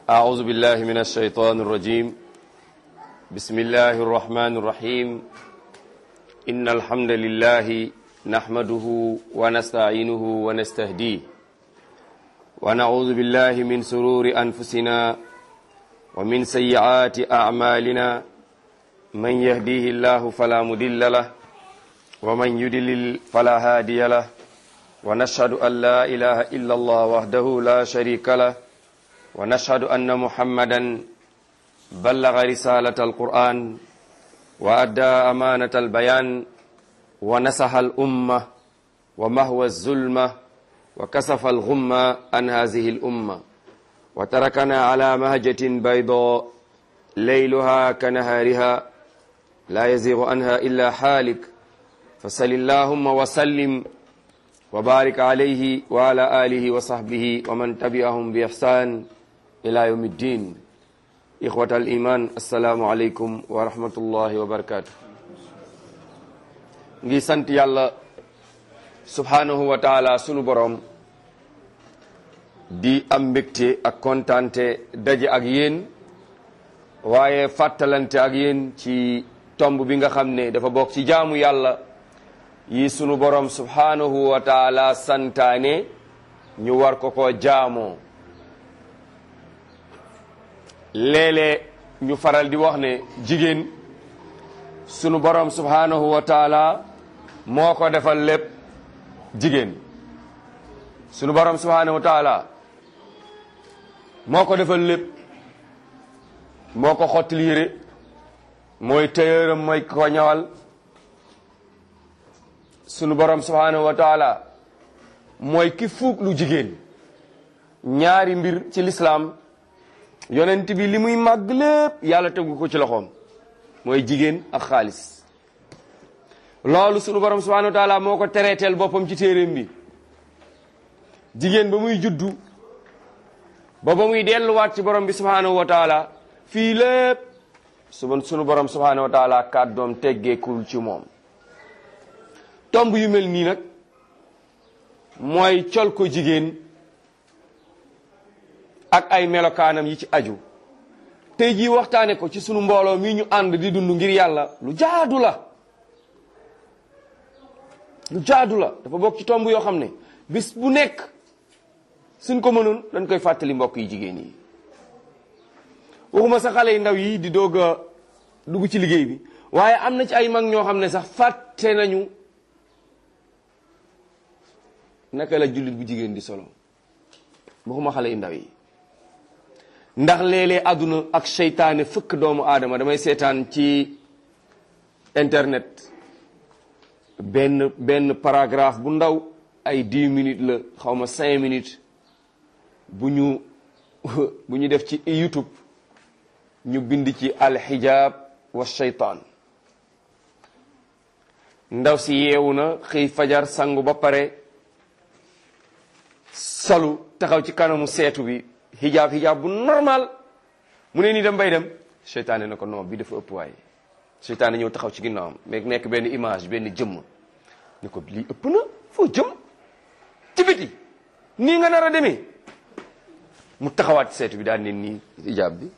أعوذ بالله من الشيطان الرجيم بسم الله الرحمن الرحيم إن الحمد لله نحمده ونستعينه ونستهديه ونعوذ بالله من سرور أنفسنا ومن سيئات أعمالنا من يهديه الله فلا مضل له ومن يضلل فلا هادي له ونشهد أن لا إله إلا الله وحده لا شريك له ونشهد أن محمدا بلغ رسالة القرآن وأدى أمانة البيان ونسح الأمة ومهوى الظلمة وكسف الغمة عن هذه الأمة وتركنا على مهجة بيضاء ليلها كنهارها لا يزيغ عنها إلا حالك فصل اللهم وسلم وبارك عليه وعلى آله وصحبه ومن تبعهم بإحسان إلى يوم الدين إخوة الإيمان السلام عليكم ورحمة الله وبركاته ngi sant yàlla subhanahu wa taala sunu borom di am mbégte ak kontaante daje ak yéen waaye fàttalante ak yéen ci tomb bi nga xam ne dafa bokk ci jaamu yàlla yi sunu borom subhanahu wa taala santaane ñu war ko ko jaamoo léeg-léeg ñu faral di wax ne jigéen sunu borom subhanahu wa taala moo ko defal lépp jigéen sunu borom subhanahu wa taala moo ko defal lépp moo ko xottil yére mooy téyëram mooy ko ñawal sunu borom subhanahu wa taala mooy ki fuug lu jigéen ñaari mbir ci lislaam yonent bi li muy màgg lépp yàlla tegu ko ci loxoom mooy jigéen ak xaalis loolu sunu borom subhanahu wa taala moo ko tereeteel boppam ci téeréem bi jigéen ba muy juddu ba ba muy delluwaat ci borom bi subhanahu wa taala fii lépp suba sunu borom subhanahu wa taala kàddoom teggeekul ci moom tomb yu mel nii nag mooy col ko jigéen ak ay melokaanam yi ci aju tey jii waxtaane ko ci sunu mbooloo mi ñu ànd di dund ngir yàlla lu jaadu la lu jaadu la dafa bokk ci tomb yoo xam ne bis bu nekk suñ ko mënoon dañ koy fàttali mbokk yi jigéen yi waxuma sa xale yi ndaw yi di doog a dugg ci liggéey bi waaye am na ci ay mag ñoo xam ne sax fàtte nañu naka la jullit bu jigéen di solo waxuma xale yu ndaw yi ndax léeg-léeg àdduna ak seytaane fëkk doomu aadama damay seetaan ci internet benn benn paragraphe bu ndaw ay dix minutes la xaw ma cinq minutes bu ñu bu ñu def ci YouTube ñu bind ci alxijaab wa seytaan ndaw si yeewu na xëy fajar sangu ba pare solu taxaw ci kanamu seetu bi xijaab xijaab bu normal mu ne nii dem bay dem seytaane na ko non bi dafa ëpp waaye seytaane ñëw taxaw ci ginnaawam mais nekk benn image benn jëmm ni ko lii ëpp na foo jëm ci biti nii nga nar a demee mu taxawaat ci seetu bi daal ne nii xijaab bi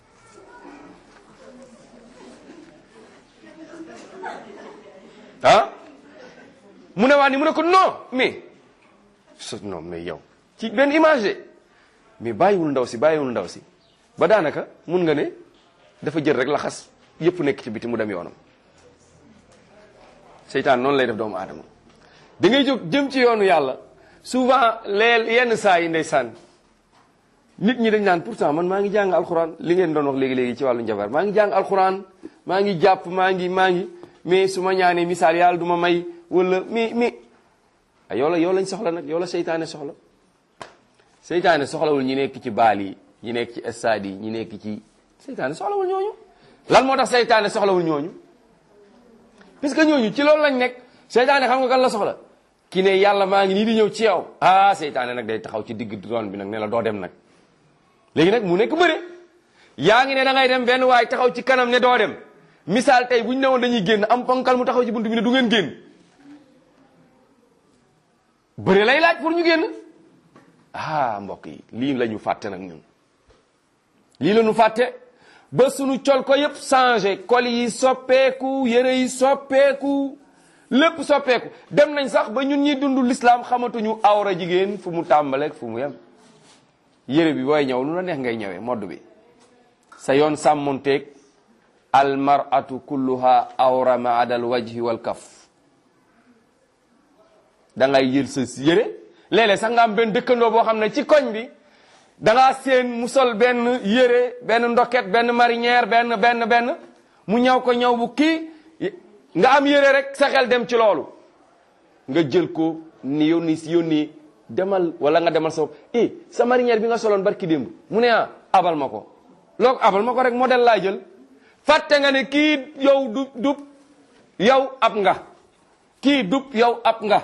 ah mu ne waa ni mu ne ko non mais non mais yow ci benn image de mais bàyyiwul ndaw si bàyyiwul ndaw si ba daanaka mun nga ne dafa jël rek la xas yëpp nekk ci biti mu dem yoonam seytaan noonu lay def doomu aadama da ngay jóg jëm ci yoonu yàlla souvent leel yenn saa yi ndeysaan nit ñi dañ naan pourtant man maa ngi jàng alxuraan li ngeen doon wax léegi-léegi ci wàllu njabar maa ngi jàng alxuraan maa ngi jàpp maa ngi maa ngi mais su ma ñaanee misaal yàlla du ma may wala mais mais yow la yow lañ soxla nag yow la seytaane soxla seytaane soxlawul ñi nekk ci baal yi ñi nekk ci stade yi ñi nekk ci seytaane soxlawul ñooñu lan moo tax seytaane soxlawul ñooñu puisque ñooñu ci loolu lañ nekk seytaane xam nga kan la soxla ki ne yàlla maa ngi nii di ñëw ci yow ah seytaane nag day taxaw ci digg doon bi nag ne la doo dem nag léegi nag mu nekk bëre yaa ngi ne da ngay dem benn waay taxaw ci kanam ne doo dem misaal tey bu ñu newoon dañuy génn am ponkal mu taxaw ci buntu bi ne du ngeen génn bëre lay laaj pour ñu génn ah mbokk yi lii la ñu fàtte nag ñun lii la ñu fàtte ba sunu col ko yépp changé col yi soppeeku yére yi soppeeku lépp soppeeku dem nañ sax ba ñun ñi dund l'islam xamatuñu awra jigéen fu mu tàmbaleeg fu mu yem yére bi booy ñëw lu la neex ngay ñëwee modd bi sa yoon sàmmonteeg almaratu kulluha awra ma adal wajhi wal kaf da ngay jël sa yére léeg-léeg sax nga am benn dëkkandoo boo xam ne ci koñ bi da ngaa seen mu sol benn yére benn ndoket benn marinière benn benn benn mu ñaw ko ñaw bu kii nga am yére rek sa xel dem ci loolu nga jël ko ni yónni si yónni demal wala nga demal sa bopp eh sa marinière bi nga soloon barki démb mu ne ah abal ma ko loolu abal ma ko rek modèle laa jël fàtte nga ne kii yow du dub yow ab nga kii dub yow ab nga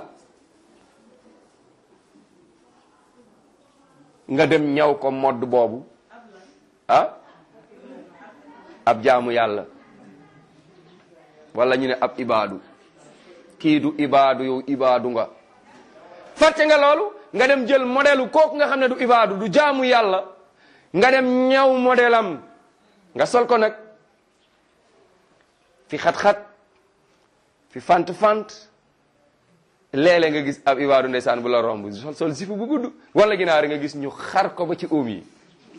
nga dem ñaw ko modd boobu ah ab jaamu yàlla wala ñu ne ab ibaadu kii du ibaadu yow ibaadu nga fàtte nga loolu nga dem jël modèle kooku nga xam ne du ibaadu du jaamu yàlla nga dem ñaw modèle am nga sol ko nag fi xat-xat fi fant-fant léeg-léeg nga gis ab ibaadu ndeysaan bu la romb sol sol sifu bu gudd wala ginaar nga gis ñu xar ko ba ci oom yi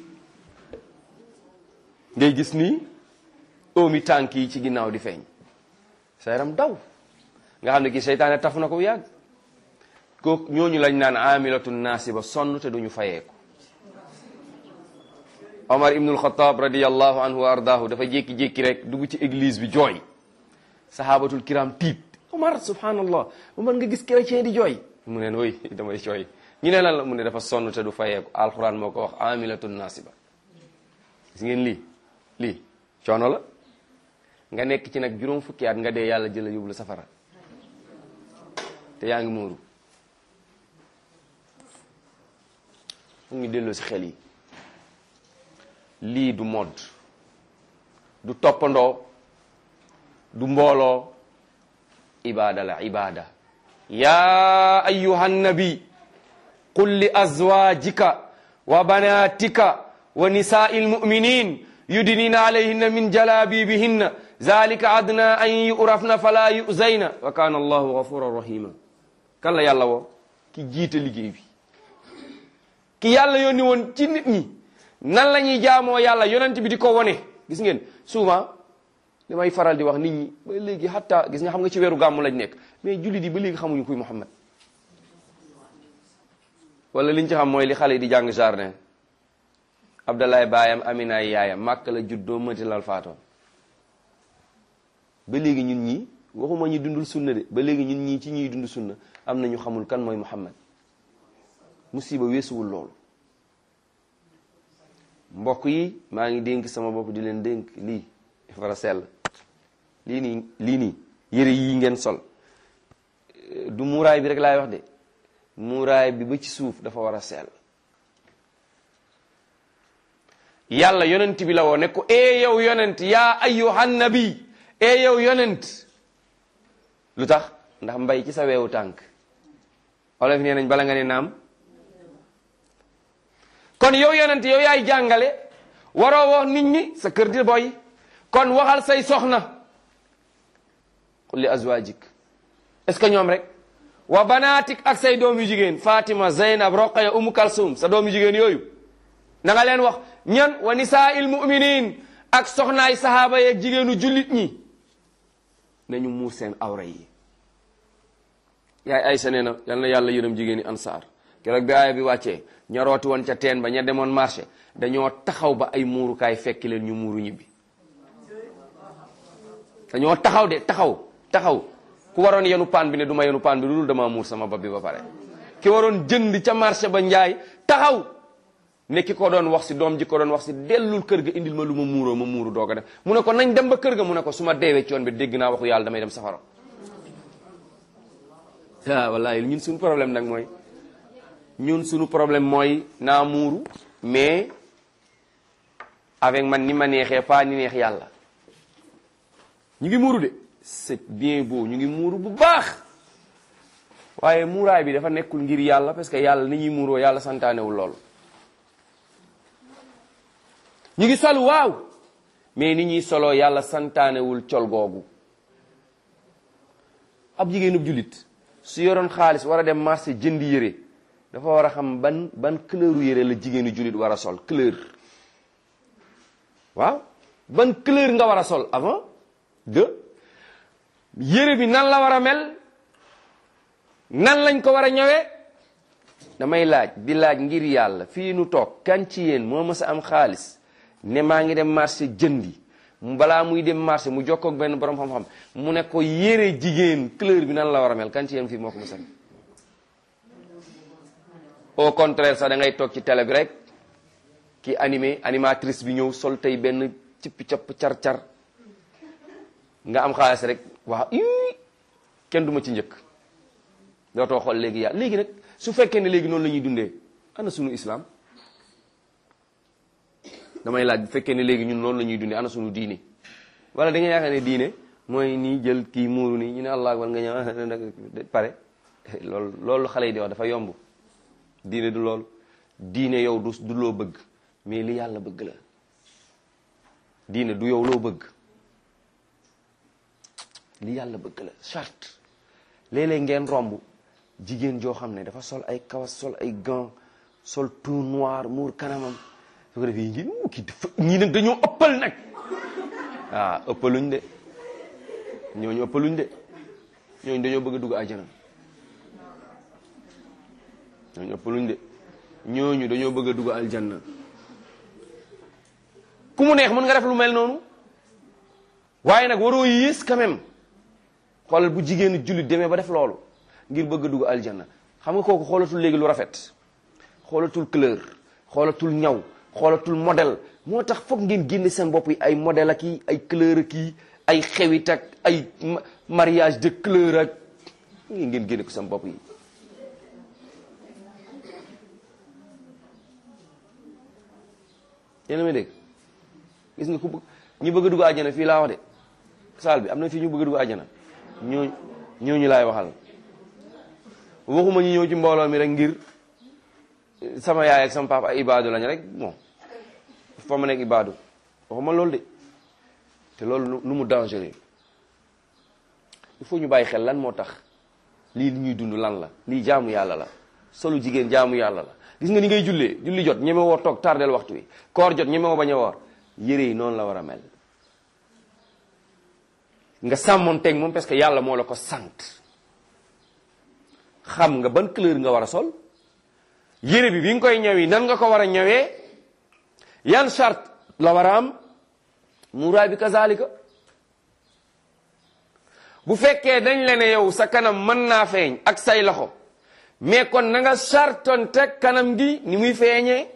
ngay gis nii oomi tànk yi ci ginnaaw di feeñ sa yaram daw nga xam ne kii seytaane taf na ko bu yàgg ko ñooñu lañ naan amilatu naasiba sonn te duñu fayeeku Omar ibnul Xataab radiyallahu anhu wa ardaahu dafa jékki-jékki rek dugg ci église bi jooy sahabatul kiram tiit Omar subhanallah Omar nga gis chrétien di jooy mu ne oy damay jooy ñu ne lan la mu ne dafa sonn te du fayeeku alquran moo ko wax amilatu naasiba gis ngeen lii lii coono la nga nekk ci nag juróom fukki at nga dee yàlla jëla yóbbu la safara te yaa ngi muuru mu ngi delloo si xel yi lii du modd du toppandoo du mbooloo ibada la ibada ya ayuha nabi qul li azwajika wa banatika wa nisai lmuminin yudnina alayhinna min jalabibihinna zalika adna an yurafna fala yuzayna wa kana allahu gafuran rahima kan la yàlla woo ki jiite liggéey bi ki yàlla yónni woon ci nit ñi nan la ñuy jaamoo yàlla yonent bi di ko wone gis ngeen souvent li may faral di wax nit ñi ba léegi hatta gis nga xam nga ci weeru gàmmu lañ nekk mais jullit yi ba léegi xamuñu kuy Muhammad wala liñ ci xam mooy li xale yi di jàng jardin Abdallah baayam Amina yaayam màkk la juddoo mënti lal faatoon ba léegi ñun ñii waxuma ñu dundul sunna de ba léegi ñun ñii ci ñuy dund sunna am na ñu xamul kan mooy Muhammad musiba weesuwul loolu mbokk yi maa ngi dénk sama bopp di leen dénk lii fara sell lii nii lii nii yëre yii ngeen sol du muuraay bi rek laay wax de muuraay bi ba ci suuf dafa war a sell yàlla yonent bi la woo ne ko ee yow yonent yaa ayyuhan nabi ee yow yonent lu tax ndax mbay ci sa weewu tànk olof nee nañ bala nga ne naam kon yow yonent yow yaay jàngale waroo wax nit ñi sa kër di boy kon waxal say soxna qul li azwajik est-ce que ñoom rek wa banaatik ak say doom yu jigéen Fatima Zeynab Roqaya Umu Kalsum sa doom yu jigéen yooyu na nga leen wax ñan wa nisaa'il mu'minin ak soxnaay sahaaba yeeg jigéenu jullit ñi nañu muur seen awra yi yaay Aysa nee na yal na yàlla yërëm jigéeni ansaar keroog bi aaya bi wàccee ña rooti woon ca teen ba ña demoon marché dañoo taxaw ba ay muurukaay fekki leen ñu muuru ñibbi dañoo taxaw de taxaw taxaw ku waroon yenu paan bi ne du ma yenu paan bi lu dul dama muur sama bopp bi ba pare ki waroon jënd ca marché ba njaay taxaw ne ki ko doon wax si doom ji ko doon wax si dellul kër ga indil ma lu ma muuroo ma muuru doog a def mu ne ko nañ dem ba kër ga mu ne ko su ma deewee ci yoon bi dégg naa waxu yàlla damay dem safara ah wallahi ñun suñu problème nag mooy ñun suñu problème mooy naa muuru mais avec man ni ma neexee pas ni neex yàlla ñu ngi muuru de c'est bien beau ñu ngi muuru bu baax waaye muuraay bi dafa nekkul ngir yàlla parce que yàlla ni ñuy muuroo yàlla santaanewul lool ñu ngi solu waaw mais ni ñuy soloo yàlla santaanewul col googu ab jigéenub jullit su yoroon xaalis war a dem marché jënd yére dafa war a xam ban ban couleuru yére la jigéenu jullit war a sol couleur waaw ban couleur nga war a sol avant de yére bi nan la war a mel nan lañ ko war a ñëwee damay laaj di laaj ngir yàlla fii nu toog kan ci yéen moo mës a am xaalis ne maa ngi dem marché jëndi mu balaa muy dem marché mu jokkoo ak benn borom xam-xam mu ne ko yére jigéen couleur bi nan la war a mel kan ci yéen fii moo ko mës a au contraire sax da ngay toog ci télé bi rek ki animé animatrice bi ñëw sol tey benn cippi capp car-car nga am xaalis rek waaw ii kenn du ma ci njëkk dootoo xool léegi yàlla léegi nag su fekkee ne léegi noonu la ñuy dundee ana sunu islam damay laaj bu fekkee ne léegi ñun noonu la ñuy dundee ana sunu diine wala da nga yaakaar ne diine mooy nii jël kii muuru nii ñu ne allah akbar nga ñëw pare loolu loolu xale yi di wax dafa yomb diine du loolu diine yow du du loo bëgg mais li yàlla bëgg la diine du yow loo bëgg li yàlla bëgg la charte léeg-léeg ngeen romb jigéen joo xam ne dafa sol ay kawas sol ay gants sol tout noir muur kanamam su ko defee ngi kii dafa ñii nag dañoo ëppal nag ah ëppaluñ de ñooñu ëppaluñ de ñooñu dañoo bëgg a dugg àjjana ñooñu ëppaluñ de ñooñu dañoo bëgg a dugg aljanna ku mu neex mën nga def lu mel noonu waaye nag waroo yées quand même xoolal bu jigéenu jullit demee ba def loolu ngir bëgg a dugg aljanna xam nga kooku xoolatul léegi lu rafet xoolatul couleur xoolatul ñaw xoolatul modèle moo tax foog ngeen génne seen bopp yi ay modèle ak i ay couleur ak i ay xewit ak ay mariage de couleur ak ngeen ngeen génne ko seen bopp yi yéen a may dégg gis nga ku bëgg ñi bëgg a dugg àjjana fii laa wax de saal bi am na fii ñu bëgg a dugg àjjana ñooñu ñooñu laay waxal waxuma ñu ñëw ci mbooloo mi rek ngir sama yaay ak sama papa ay ibaadu lañ rek bon fa ma nekk ibaadu waxuma loolu de te loolu lu mu dangereux il faut ñu bàyyi xel lan moo tax lii li ñuy dund lan la lii jaamu yàlla la solu jigéen jaamu yàlla la gis nga ni ngay jullee julli jot ñeme woo toog tardel waxtu wi koor jot ñeme woo bañ a woor yére yi noonu la war a mel nga sàmmoon teg moom parce que yàlla moo la ko sant xam nga ban couleur nga war a sol yére bi bi nga koy ñëwi nan nga ko war a ñëwee yan charte la war a am muuraay bi kazalika bu fekkee dañ la ne yow sa kanam mën naa feeñ ak say loxo mais kon na nga charton teg kanam gi ni muy feeñee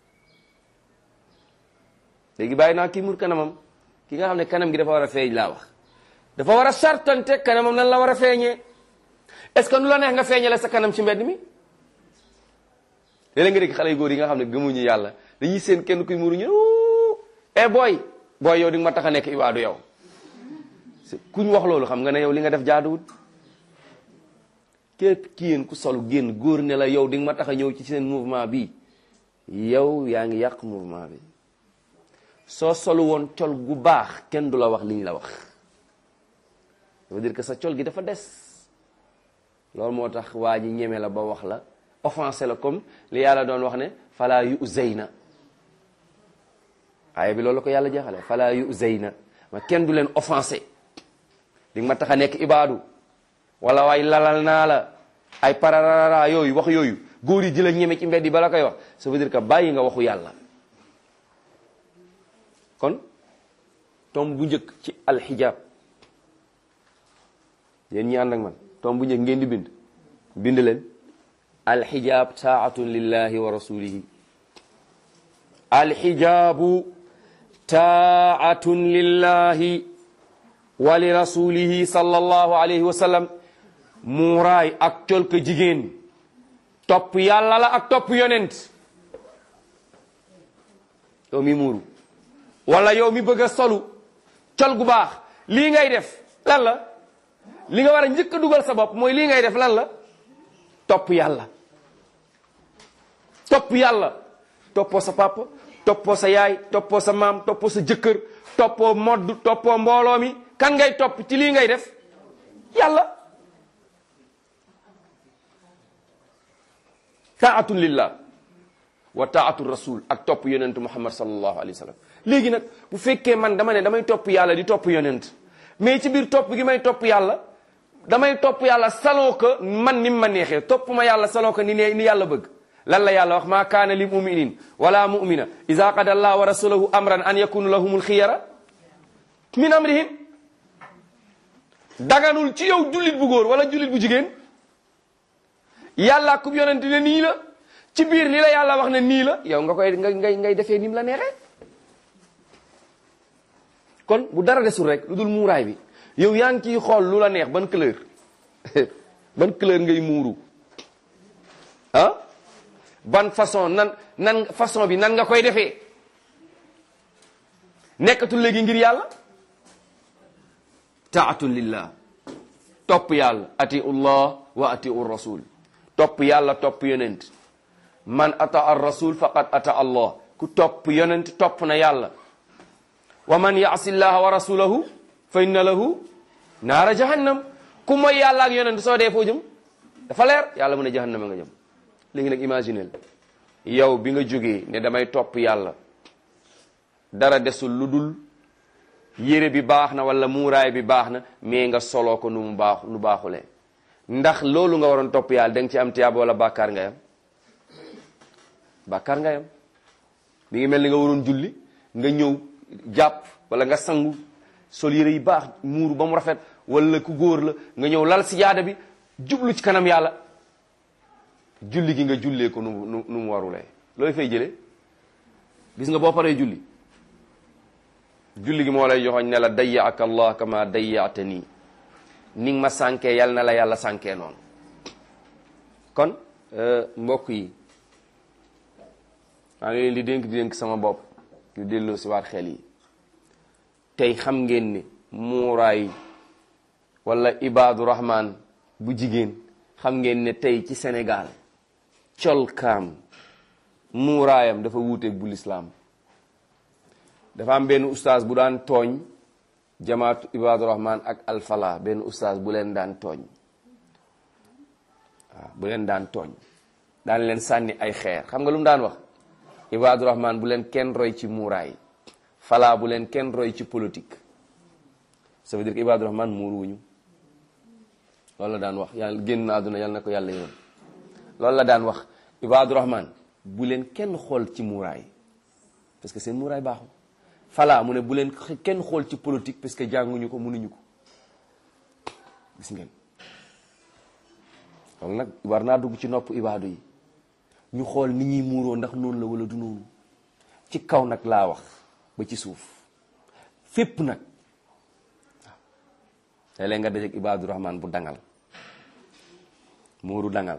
léegi bàyyi naa kii mur kanamam ki nga xam ne kanam gi dafa war a feeñ laa wax dafa war a charton teg kanamam nan la war a feeñee est-ce que nu la neex nga feeñale sa kanam ci mbedd mi léeg-léeg nga dégg xale yu góor yi nga xam ne gëmuñu yàlla dañuy seen kenn kuy muuru ñu eh booy booy yow di nga ma tax a nekk ibaadu yow kuñ wax loolu xam nga ne yow li nga def jaaduwut képp ki yéen ku solu génn góor ne la yow di nga ma tax a ñëw ci seen mouvement bi yow yaa ngi yàq mouvement bi soo solu woon col gu baax kenn du la wax liñ la wax ça veut dire que sa col gi dafa des loolu moo tax waa ji ñeme la ba wax la offensé la comme li yàlla doon wax ne fala yu zeyna aaya bi loolu la ko yàlla jeexale fala yu zeyna ma kenn du leen offensé di nga ma tax a nekk ibaadu wala waay lalal naa la ay pararara yooyu wax yooyu góor yi di la ñeme ci mbedd yi bala koy wax ça veut dire que bàyyi nga waxu yàlla kon tomb bu njëkk ci alxijaab yéen ñi ànd ak man tomb bu njëkk ngeen di bind bind leen alxijaab taatun lillahi wa rasulihi alxijaabu taatun lillahi wa li rasulihi sallallahu alayhi wa sallam muuraay ak col ko jigéen topp yàlla la ak topp yonent yow mi muuru wala yow mi bëgg a solu col gu baax lii ngay def lan la li nga war a njëkk a dugal sa bopp mooy lii ngay def lan la topp yàlla topp yàlla toppoo sa papa toppoo sa yaay toppoo sa maam toppoo sa jëkkër toppoo modd toppoo mbooloo mi kan ngay topp ci lii ngay def yàlla taatun lillah wa taatu rasul ak topp yonent muhammad sallallahu alayhi wa sallam léegi nag bu fekkee man dama ne damay topp yàlla di topp yonent mais ci biir topp gi may topp yàlla damay topp yàlla saloo ko man ni ma neexee topp ma yàlla saloo ko ni ne ni yàlla bëgg lan la yàlla wax maa kaana li muminin wala mumina ida qada allah wa rasulahu amran an yakunu lahumul xiyara min amrihim daganul ci yow jullit bu góor wala jullit bu jigéen yàlla kub yonent ne nii la ci biir li la yàlla wax ne nii la yow nga koy nga ngay ngay defee ni mu la neexee kon bu dara desul rek lu dul muuraay bi yow yaa ngi ciy xool lu la neex ban couleur ban couleur ngay muuru ah ban façon nan nan façon bi nan nga koy defee nekkatul léegi ngir yàlla taatun lillah topp yàlla atiu llah wa atiu rasul topp yàlla topp yonent man ata ar rasul faqad ata allah ku topp yonent topp na yàlla wa man yaasi llaha wa rasulahu fa inna lahu naara jahannam ku mooy yàlla ak yonent soo dee foo jëm dafa leer yàlla mu ne jahannama nga jëm léegi nag imaginel yow bi nga jógee ne damay topp yàlla dara desul lu dul yére bi baax na wala muuraay bi baax na mais nga soloo ko nu mu baax nu baaxulee ndax loolu nga waroon topp yàlla da nga ci am tiyaaba wala bàkkaar nga yam bàkkaar nga yam mi ngi mel ni nga waroon julli nga ñëw jàpp wala nga sangu sol yére yi baax muuru ba mu rafet wala ku góor la nga ñëw lal si jaada bi jublu ci kanam yàlla julli gi nga jullee ko nu nu nu mu warulee looy fay jëlee gis nga boo paree julli julli gi moo lay joxoñ ne la dayyaaka allah kama dayyaata nii ni nga ma sànkee yal na la yàlla sànkee noonu kon mbokk yi maa ngi leen di dénk di dénk sama bopp ñu delloo si waat xel yi tey xam ngeen ni muuraay wala ibaadu rahman bu jigéen xam ngeen ne tey ci Sénégal colkaam muuraayam dafa wuuteeg bu lislaam dafa am benn ustaas bu daan tooñ jamaatu ibaadu rahman ak alfala benn ustaas bu leen daan tooñ waaw bu leen daan tooñ daan leen sànni ay xeer xam nga lu mu daan wax ibaadu rahman bu leen kenn roy ci muuraay fala bu leen kenn roy ci politique ça veut dire que ibaadu rahman muuru wuñu loolu la daan wax yàlla génn na àdduna yàlla na ko yàlla yoon loolu la daan wax ibaadu rahman bu leen kenn xool ci muuraay parce que seen muuraay baaxul fala mu ne bu leen kenn xool ci politique parce que jànguñu ko mënuñu ko gis ngeen loolu nag war naa dugg ci nopp ibaadu yi ñu xool ni ñuy muuroo ndax noonu la wala du noonu ci kaw nag laa wax ba ci suuf fépp nag waaw léeg-léeg nga dajeek ibaadu rahman bu dangal muuru dangal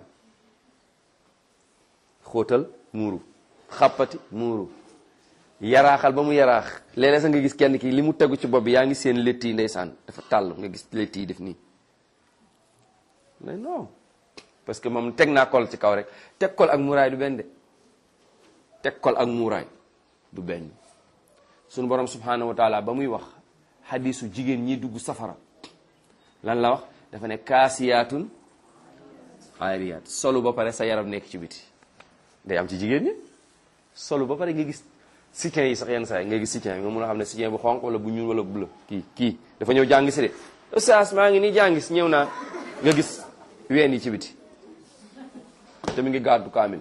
xóotal muuru xàppati muuru yaraaxal ba mu yaraax léeg-léeg sax nga gis kenn ki li mu tegu ci bopp bi yaa ngi seen létt yi ndeysaan dafa tàll nga gis létt yi def nii mais non parce que moom teg naa kol ci kaw rek teg kol ak muuraay du benn de teg kol ak muuraay du benn sunu borom subhanahu wa taala ba muy wax xadisu jigéen ñi dugg safara lan la wax dafa ne kaasiyaatun aariyaat solu ba pare sa yaram nekk ci biti day am ci jigéen ñi solu ba pare nga gis soutien yi sax yenn saa yi nga gis soutien nga mun a xam ne soutien bu xonq wala bu ñuul wala bu bleu kii kii dafa ñëw jàngi si de oustaz maa ngi nii jàngi si ñëw naa nga gis ween yi ci biti te mi ngi gàddu kaamil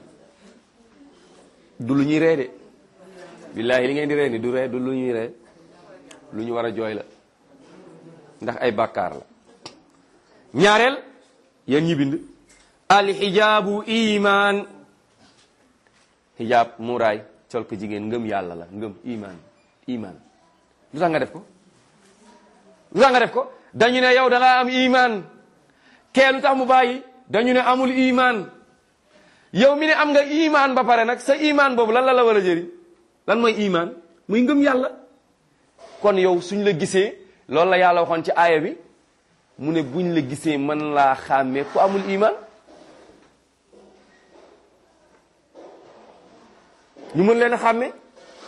du lu ñuy ree de billaahi li ngeen di ree ni du ree du lu ñuy ree lu ñu war a jooy la ndax ay bàkkaar la ñaareel yéen ñi bind alxijaabu iman xijaab muuraay sol ko jigéen ngëm yàlla la ngëm iman iman lu tax nga def ko lu tax nga def ko dañu ne yow da nga am iman kee lu tax mu bàyyi dañu ne amul iman yow mi ne am nga iman ba pare nag sa iman boobu lan la la war a jëriñ lan mooy iman muy ngëm yàlla kon yow suñ la gisee loolu la yàlla waxoon ci aaya bi mu ne buñ la gisee mën laa xàmmee ku amul iman ñu mën leen a xàmmee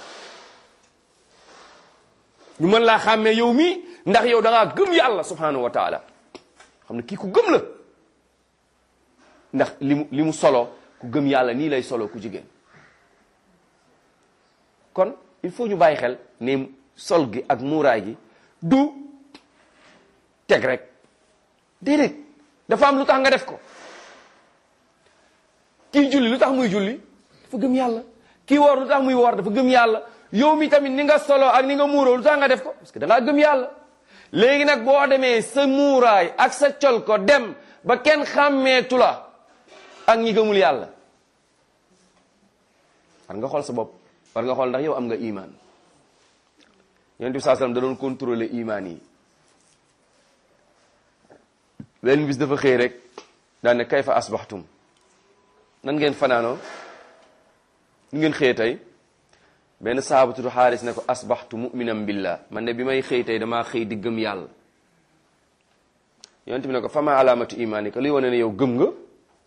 ñu mën laa xàmmee yow mii ndax yow da ngaa gëm yàlla subhanahu wa taala xam ne kii ku gëm la ndax li mu li mu solo ku gëm yàlla nii lay solo ku jigéen kon il faut ñu bàyyi xel ne sol gi ak muuraay gi du teg rek déedéet dafa am lu tax nga def ko kii julli lu tax muy julli dafa gëm yàlla kii woor lu tax muy woor dafa gëm yàlla yow mi tamit ni nga solo ak ni nga muuroo lu tax nga def ko parce que da ngaa gëm yàlla léegi nag boo demee sa muuraay ak sa col ko dem ba kenn xàmmeetu la ak ñi gëmul yàlla war nga xool sa bopp war nga xool ndax yow am nga iman yonent bi saa sallam da doon contrôler iman yi benn bis dafa xëy rek daan ne kayfa asbaxtum nan ngeen fanaanoo nu ngeen xëy tey benn sahaaba tudd xaaris ne ko asbaxtu muminan billah man ne bi may xëy tey damaa xëy di gëm yàlla yonent bi ne ko fama alaamatu imaanika luy wane ne yow gëm nga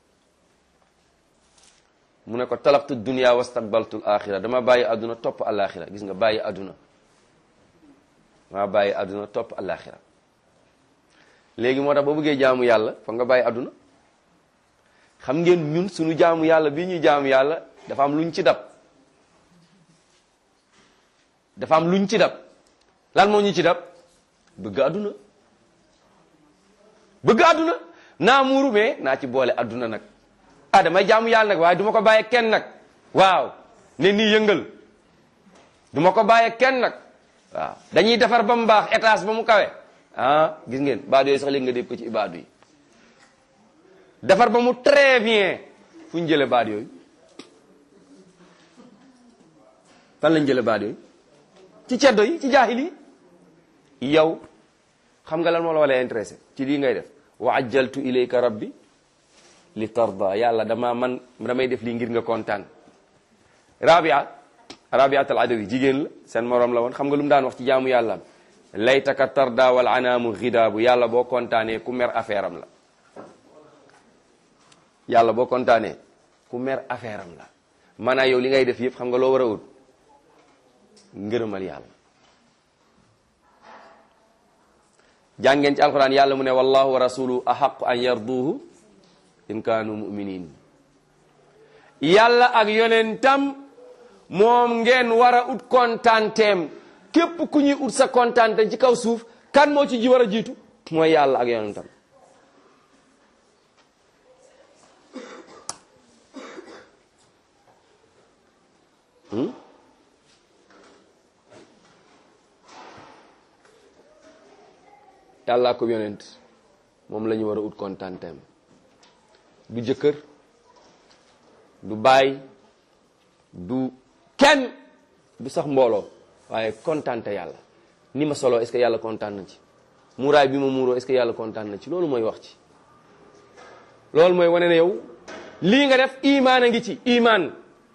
mu ne ko talaqtu dunia wastaqbaltu alaxira dama bàyyi àdduna topp alaxira gis nga bàyyi àdduna dama bàyyi àdduna topp alaxira léegi moo tax boo bëggee jaamu yàlla fa nga bàyyi àdduna xam ngeen ñun suñu jaamu yàlla bii ñuy jaamu yàlla dafa am luñ ci dab dafa am luñ ci dab lan moo ñu ci dab bëgg àdduna bëgg àdduna naa muuru mais naa ci boole àdduna nag ah damay jaamu yàlla nag waaye du ma ko bàyyee kenn nag waaw ne nii yëngal du ma ko bàyyee kenn nag waaw dañuy defar ba mu baax étage ba mu kawe ah gis ngeen baadu yooyu sax léegi nga dégg ko ci ibaadu yi defar ba mu très bien fu ñu jëlee baat yooyu fan lañ jëlee baat yooyu ci ceddo yi ci jaahil yi yow xam nga lan moo la wala intéressé ci lii ngay def wa ajjaltu ilayka rabbi li tarda yàlla dama man damay def lii ngir nga kontaan rabia rabiat al adawi jigéen la seen morom la woon xam nga lu mu daan wax ci jaamu yàlla laytaka tarda wal anaamu xidaabu yàlla boo kontaanee ku mer affaire am la yàlla boo kontaanee ku mer affaire am la maanaam yow li ngay def yëpp xam nga loo war a wut ngërëmal yàlla jàngeen ci alquran yàlla mu ne wallahu wa rasuluhu ahaqu an yarduhu in kaanu muminin yàlla ak yonentam moom ngeen war a ut kontaanteem képp ku ñuy ut sa kontaante ci kaw suuf kan moo ci ji war a jiitu mooy yàlla ak yonentam yàlla ko yonent moom la ñu war a ut kontaanteem du jëkkër du baay du kenn du sax mbooloo waaye kontaante yàlla ni ma solo est-ce que yàlla kontaan na ci muuraay bi ma muuroo est-ce que yàlla kontaan na ci loolu mooy wax ci loolu mooy wane ne yow lii nga def imaan a ngi ci imaan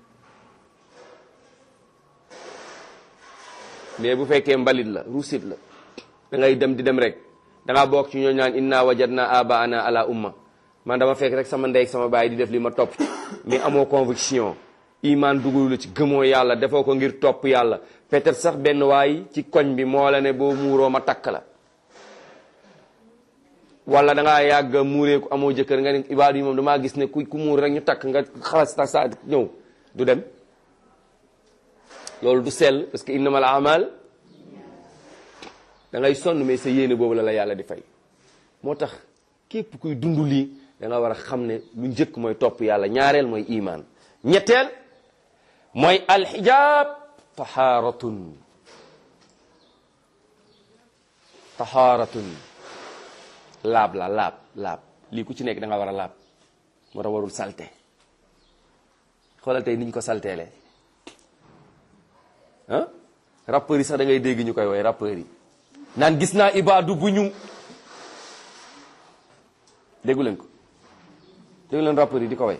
mais bu fekkee mbalit la ruusit la da ngay dem di dem rek da ngaa bokk ci ñoo ñaan inna wajadna abaana ala umma man dama fekk rek sama ndey ak sama baay di def li ma topp mais amoo conviction iman dugul la ci gëmoo yàlla defoo ko ngir topp yàlla peut-être sax benn waay ci koñ bi moo la ne boo muuroo ma takk la wala da ngaa yàgg muuree ku amoo jëkkër nga ne ibaadu yi moom damaa gis ne ku ku muur rek ñu takk nga xalas ta sa ñëw du dem loolu du sell parce que innamal amal da ngay sonn mais sa yéene boobu la la yàlla di fay moo tax képp kuy dund lii da nga war a xam ne lu njëkk mooy topp yàlla ñaareel mooy iman ñetteel mooy alxijaab taxaaratun taxaaratun laab la laab laab lii ku ci nekk da nga war a laab moo tax warul salte xoolal tey ni ñu ko salteele ah rappeurs yi sax da ngay dégg ñu koy woy rappeurs yi naan gis naa ibaadu bu ñu déggu leen ko déggu leen rappeurs yi di ko way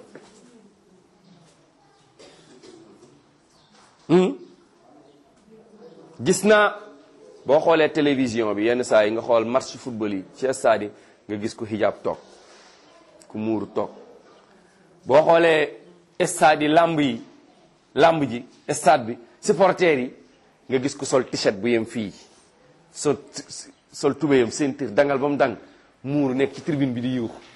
gis naa boo xoolee télévision bi yenn saa yi nga xool match football yi ci stade yi nga gis ku hijab toog ku muuru toog boo xoolee stade yi lamb yi lamb ji stade bi supporters yi nga gis ku sol t-shirt bu yem fii sol sol tubéyam seen tir dangal ba mu dang muur nekk ci tribune bi di yuux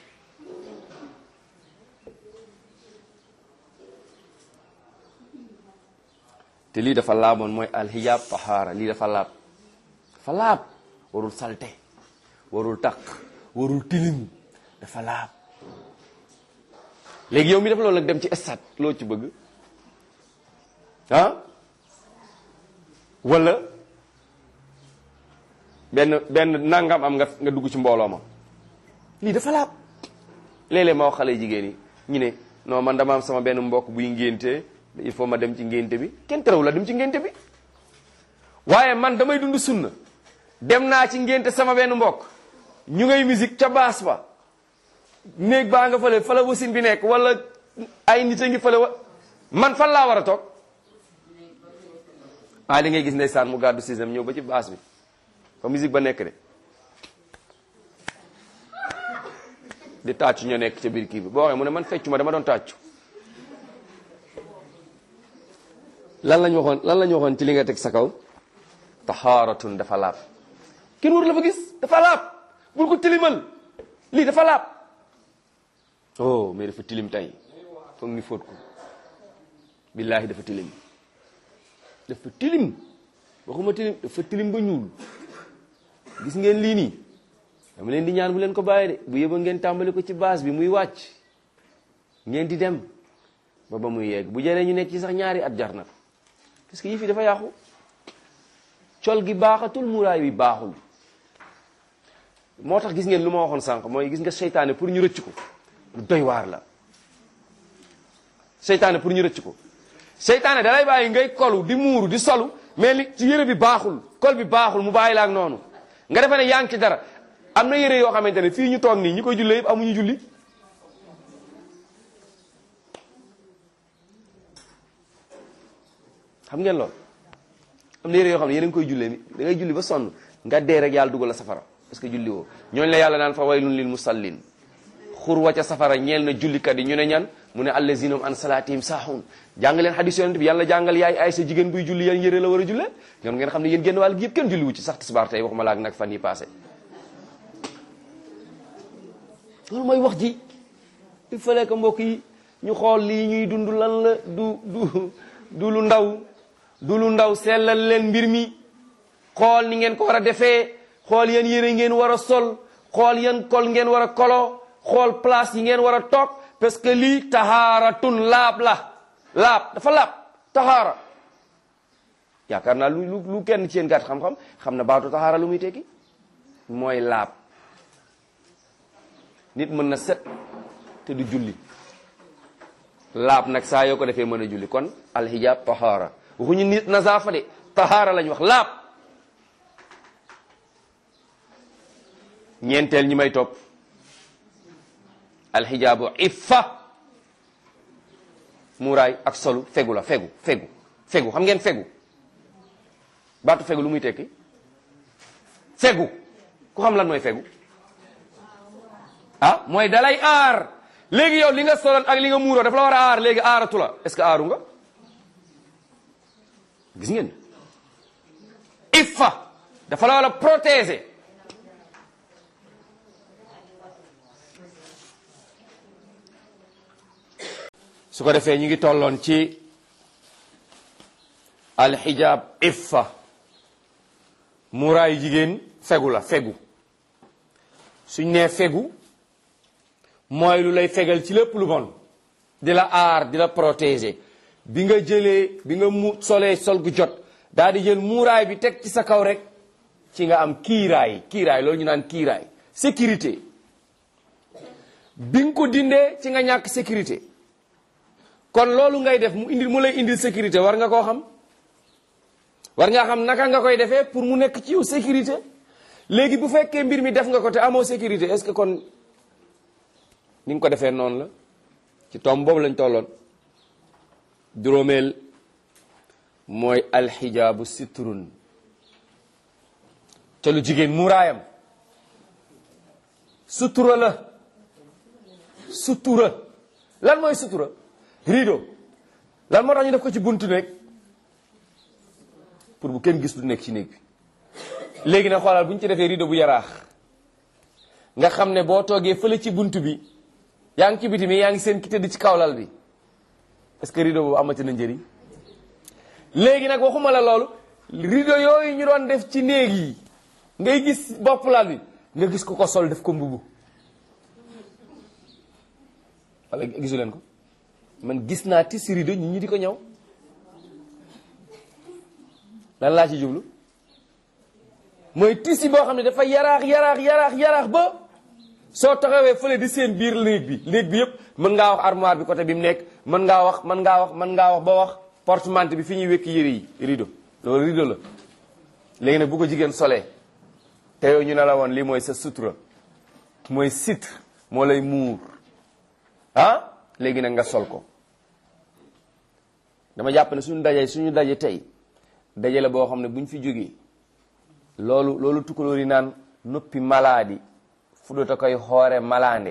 te lii dafa laaboon mooy alxijaab tahaara lii dafa laab dafa laab warul salte warul taq warul tilim dafa laab léegi yow mi def loolu nag dem ci stade loo ci bëgg ah wala benn benn nangam am nga nga dugg ci mbooloo ma lii dafa laab léeg-léeg ma wax xale jigéen yi ñu ne non man dama am sama benn mbokk buy ngénte il faut ma dem ci ngénte bi kenn terewu la dem ci ngénte bi waaye man damay dund sunna dem naa ci ngénte sama benn mbokk ñu ngay musique ca baas ba néeg baa nga fële fa la wasin bi nekk wala ay nit a ngi fële wa man fan laa war a toog ah li ngay gis ndeysaan mu gàddu système ñëw ba ci baas bi fa musique ba nekk de di tàccu ñoo nekk ca biir kii bi boo waxee mu ne man feccu ma dama doon tàccu lan lañ waxoon lan lañ waxoon ci li nga teg sa kaw taxaaratun dafa laab kenn war la fa gis dafa laab bul ko tilimal lii dafa laab oh mais dafa tilim tey foog ni fóot ko billaahi dafa tilim dafa tilim waxuma tilim dafa tilim ba ñuul gis ngeen lii nii dama leen di ñaan bu leen ko bàyyi de bu yëba ngeen tàmbali ko ci base bi muy wàcc ngeen di dem ba ba muy yegg bu jëree ñu nekk ci sax ñaari at jar na ko parce que yii fi dafa yàqu col gi baaxatul muraay bi baaxul moo tax gis ngeen lu ma waxoon sànq mooy gis nga seytaane pour ñu rëcc ko lu doy waar la seytaane pour ñu rëcc ko seytaane dalay bàyyi ngay kolu di muuru di solu mais li ci yëre bi baaxul kol bi baaxul mu bàyyi la ak noonu nga defe ne yaa ngi ci dara am na yëre yoo xamante ne fii ñu toog nii ñi koy jullee yëpp amuñu julli xam ngeen loolu am na yére yoo xam ne yéen a ngi koy jullee ni da ngay julli ba sonn nga dee rek yàlla dugal la safara parce que julli woo ñooñu la yàlla naan fa waylun lil musallin xur wa ca safara ñeel na jullikat yi ñu ne ñan mu ne allazina hum an salatihim saaxun jàng leen xadis yonent bi yàlla jàngal yaay ay sa jigéen buy julli yan yére la war a jullee ñoom ngeen xam ne yéen génn wàll gi yëpp kenn julli wu ci sax tisbaar tey waxuma laak nag fan yi passé loolu mooy wax ji il fallait que mbokk yi ñu xool lii ñuy dund lan la du du du lu ndaw du lu ndaw sellal leen mbir mi xool ni ngeen ko war a defee xool yan yére ngeen war a sol xool yan kol ngeen war a kolo xool place yi ngeen war a toog parce que lii tahaaratun laab la laab dafa laab tahaara yaakaar naa lu lu lu kenn ci yéen gàtt xam-xam xam na baatu tahaara lu muy tekki mooy laab nit mën na set te du julli laab nag saa yoo ko defee mën a julli kon alhijab tahaara waxuñu nit nazaafa de tahaara lañ wax laab ñeenteel ñi may topp alxijaabu iffa muuraay ak solu fegu la fegu fegu fegu xam ngeen fegu baatu fegu lu muy tekki fegu ku xam lan mooy fegu ah mooy dalay aar léegi yow li nga soloon ak li nga muuroo dafa la war a aar léegi aaratu la est-ce que aaru nga gis ngeen iffa dafa la war a protéger su ko defee ñu ngi tolloon ci alxijaab iffa muuraayu jigéen fegu la fegu suñ nee fegu mooy lu lay fegal ci lépp lu bon di la aar di la protéger bi nga jëlee bi nga mu solee sol gu jot daal di jël muuraay bi teg ci sa kaw rek ci nga am kiiraay kiiraay loolu ñu naan kiiraay sécurité bi nga ko dindee ci nga ñàkk sécurité kon loolu ngay def mu indil mu lay indil sécurité war nga koo xam war nga xam naka nga koy defee pour mu nekk ci yow sécurité léegi bu fekkee mbir mi def nga ko te amoo sécurité est-ce que kon ni nga ko defee noonu la ci tomb boobu lañ tolloon juróomeel mooy alxijaabu sitrun ca lu jigéen muuraayam sutura la sutura lan mooy sutura rideau lan moo tax ñu def ko ci buntu néeg pour bu kenn gis lu nekk ci néeg bi léegi nag xoolal bu ñu ci defee rideau bu yaraax nga xam ne boo toogee fële ci bunt bi yaa ngi ci biti mi yaa ngi seen ki tëdd ci kawlal bi est-ce que rideau boobu amati na njëriñ léegi nag waxuma la loolu rideau yooyu ñu doon def ci néeg yi ngay gis bopp lal bi nga gis ko ko sol def ko mbubu wala gisu leen ko man gis naa tissu rideau ñi ñi di ko ñëw lan laa ci jublu mooy tissu boo xam ne dafa yaraax yaraax yaraax yaraax ba soo taxawee fële di seen biir néeg bi néeg bi yëpp mën ngaa wax armoire bi côté bi mu nekk mën ngaa wax mën ngaa wax mën ngaa wax ba wax porte-manteau bi fi ñuy wekk yére yi rideau loolu rideau la léegi nag bu ko jigéen solee te yow ñu ne la woon lii mooy sa sutura mooy sitre moo lay muur ah léegi nag nga sol ko dama jàpp ne suñu daje suñu daje tey daje la boo xam ne bu ñu fi jógee loolu loolu tukkalóor yi naan noppi malaadi fuɗota koye hoore malade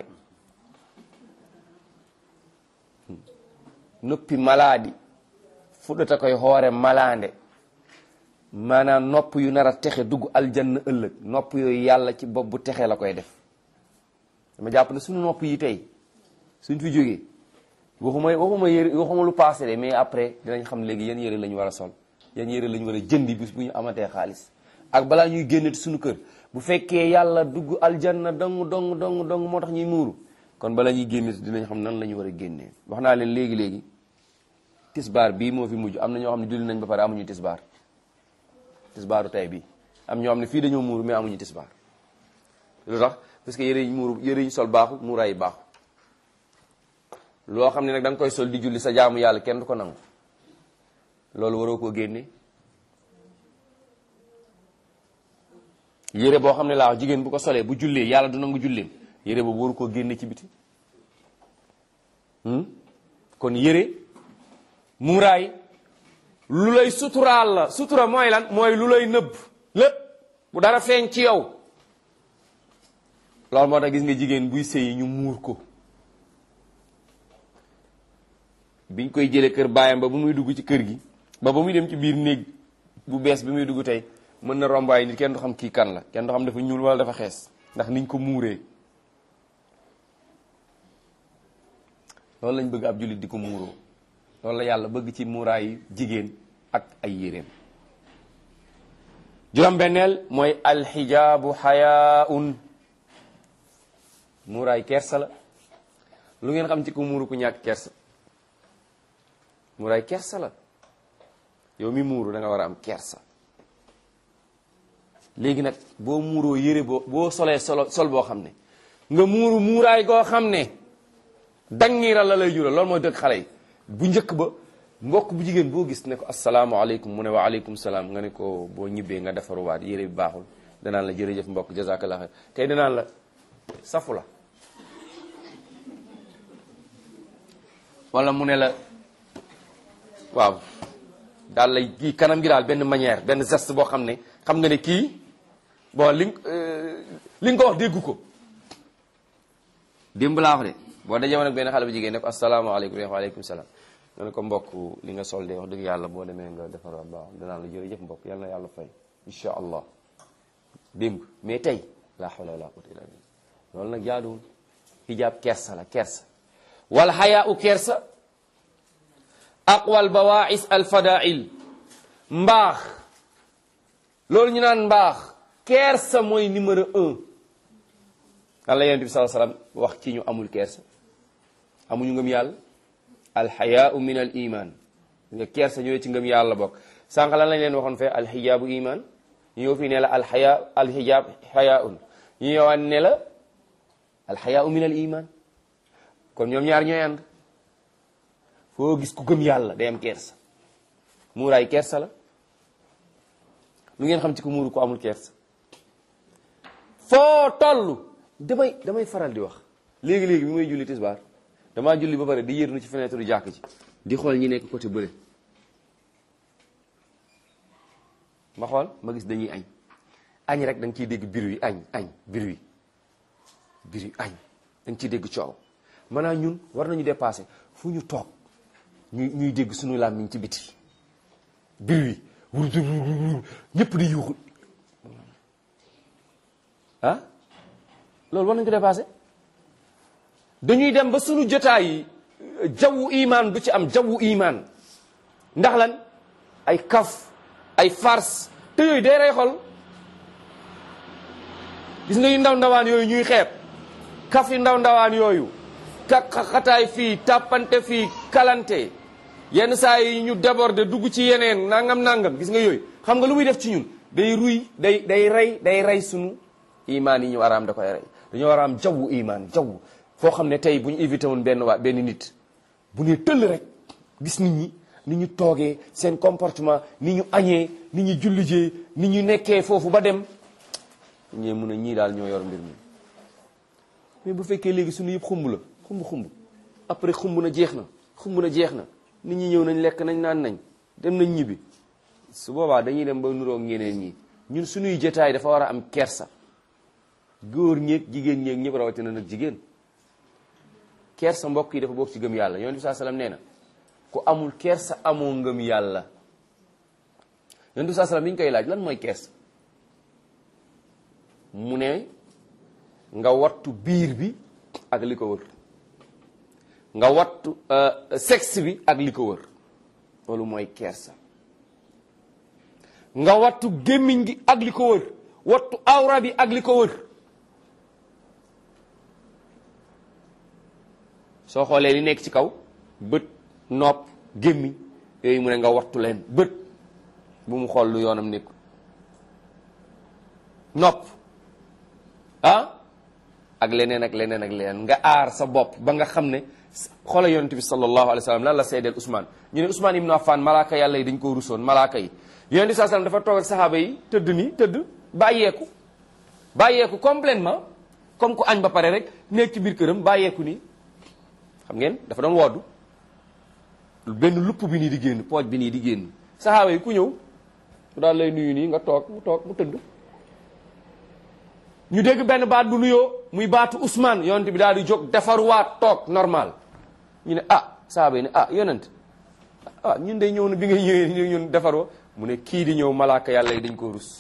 noppi maladi fuɗɗata koye hoore malade maanaam nopp yu nar a texe dugg aljanna ëllëg nopp yooyu yàlla ci bopp bu texe la koy def dama jàpp ne suñu nopp yi tey suñ fi jógee waxuma waxuma yére waxuma lu passé de mais après dinañ xam léegi yan yére la ñu war a sol yan yére la ñu war a jëndi bis bu ñu amatee xaalis ak balaa ñuy génne suñu kër bu fekkee yàlla dugg aljanna dong dong dong dong moo tax ñuy muuru kon bala ñuy génne dinañ xam nan la ñu war a génnee wax naa leen léegi léegi tisbaar bii moo fi mujj am na ñoo xam ne julli nañ ba pare amuñu tisbaar tisbaaru tey bii am ñoo xam ne fii dañoo muuru mais amuñu tisbaar lu tax parce que yére yi muuru yére yi sol baaxu muuraay yi baaxu loo xam ne nag da nga koy sol di julli sa jaamu yàlla kenn du ko nangu loolu waroo koo génne yére boo xam ne laa wax jigéen bu ko solee bu jullee yàlla du nangu julleem yére boobu waru koo génne ci biti kon yére muuraay lu lay suturaal la sutura mooy lan mooy lu lay nëbb lépp bu dara feeñ ci yow loolu moo tax gis nga jigéen buy sëyi ñu muur ko biñ koy jëlee kër baayam ba bu muy dugg ci kër gi ba ba muy dem ci biir néeg bu bees bi muy dugg tey mën na rombaay nit kenn du xam kii kan la kenn du xam dafa ñuul wala dafa xees ndax niñ ko muuree loolu lañ bëgg ab jullit di ko muuroo loolu la yàlla bëgg ci muuraayu jigéen ak ay yéreem juróom-benneel mooy alxijaabu xayaaun muuraay kersa la lu ngeen xam ci ko muuru ku ñàkk kersa muuraay kersa la yow mi muuru da nga war a am kersa léegi nag boo muuroo yére boo boo solee solo sol boo xam ne nga muuru muuraay goo xam ne dangiira la lay jural loolu mooy dëgg xale yi bu njëkk ba mbokk bu jigéen boo gis ne ko asalaamaaleykum mu ne wa aleykum salaam nga ne ko boo ñibbee nga defaruwaat yére bi baaxul danaan la jërëjëf mbokk jazakallah xeer tey danaan la safu la wala mu ne la waaw daal lay kii kanam gi daal benn manière benn geste boo xam ne xam nga ne kii bon li li nga ko wax déggu ko démb laa wax de boo dajee woon ak benn xale bu jigéen ne ko asalaamaaleykum wa aleykum salaam nga ne ko mbokk li nga sol de wax dëgg yàlla boo demee nga defar baax danaa la jërëjëf mbokk yal na yàlla fay incha allah démb mais tey laa hawla wala quwwata illa billah loolu nag jaaduwul hijab kersa la kersa wal hayaa u kersa aqwal bawaais al fadail mbaax loolu ñu naan mbaax kersa mooy numéro un lan la yonent bi sallallahu alayhi wasallam wax ci ñu amul kersa amuñu ngëm yàlla alxayaau min al iman nga kersa ñëwee ci ngëm yàlla bokk sànq lan lañ leen waxoon fee alxijaabu iman ñu ñëw fii ne la alxaya alxijaab xayaaun ñu ñëwaat ne la alxayaau min al iman kon ñoom ñaar ñooy ànd foo gis ku gëm yàlla day am kersa muuraay kersa la lu ngeen xam ci ku muuru ko amul kersa foo toll damay damay faral di wax léegi-léegi bi may julli tisbaar damaa julli ba pare di yërnu ci fenêtre du jàkk ci di xool ñi nekk côté bële ma xool ma gis dañuy añ añ rek da nga ciy dégg biir yi añ añ biir yi biir yi añ da nga ciy dégg coow maanaam ñun war nañu dépassé fu ñu toog ñuy ñuy dégg suñu làmmiñ ci biti biir yi wur ñëpp di yuuxu ah loolu war nañ ko dépassé dañuy dem ba sunu jotaay yi jawwu imaan du ci am jawwu imaan ndax lan ay kaf ay farce te yooyu day rey xol gis nga yu ndaw ndawaan yooyu ñuy xeeb kaf yu ndaw ndawaan yooyu ka xataay fii tàppante fii kalante yenn saa yi ñu déborder dugg ci yeneen nangam nangam gis nga yooyu xam nga lu muy def ci ñun day ruy day day rey day rey sunu imaan yi ñu war a am da koy rey dañoo war a am jawwu imaan jaww foo xam ne tey bu ñu évité woon benn waa benn nit bu ne tëll rek gis nit ñi ni ñu toogee seen comportement ni ñu añee ni ñu jullijee ni ñu nekkee foofu ba dem ñee mun a ñii daal ñoo yor mbir mi mais bu fekkee léegi suñu yëpp xumb la xumb xumb après xumb na jeex na xumb na jeex na nit ñi ñëw nañ lekk nañ naan nañ dem nañ ñibbi su boobaa dañuy dem ba nuroog ñeneen ñi ñun suñuy jotaay dafa war a am kersa góor ñeeg jigéen ñeeg ñëpp rawatina nag jigéen kersa mbokk yi dafa bokk ci gëm yàlla yonent bi saa salaam nee na ku amul kersa amoo ngëm yàlla yonent bi saa salaam bi ñu koy laaj lan mooy kersa mu ne nga wattu biir bi ak li ko wër nga wattu sexe bi ak li ko wër loolu mooy kersa nga wattu gémmiñ gi ak li ko wër wattu awra bi ak li ko wër soo xoolee li nekk ci kaw bët nopp gémmiñ yooyu mu ne nga wattu leen bët bu mu xool lu yoonam nekku nopp ah ak leneen ak leneen ak leneen nga aar sa bopp ba nga xam ne xoola yonent bi sallallahu alayhi wa sallam lan la seedeel Ousmane ñu ne Ousmane ibnu Affan malaaka yàlla yi dañ ko rusoon malaaka yi yonent bi saa sallam dafa toog ak saxaaba yi tëdd ni tëdd bàyyeeku bàyyeeku complètement comme ku añ ba pare rek nekk ci biir këram bàyyeeku nii xam ngeen dafa doon woddu benn lupp bi nii di génn pooj bi nii di génn saxaaba yi ku ñëw mu daal lay nuyu nii nga toog mu toog mu tëdd ñu dégg benn baat bu nuyoo muy baatu Ousmane yonent bi daal di jóg defaruwaat toog normal ñu ne ah saxaaba yi ne ah yonent ah ñun day ñëw na bi ngay ñëwee ñun defaroo mu ne kii di ñëw malaaka yàlla yi dañ ko rus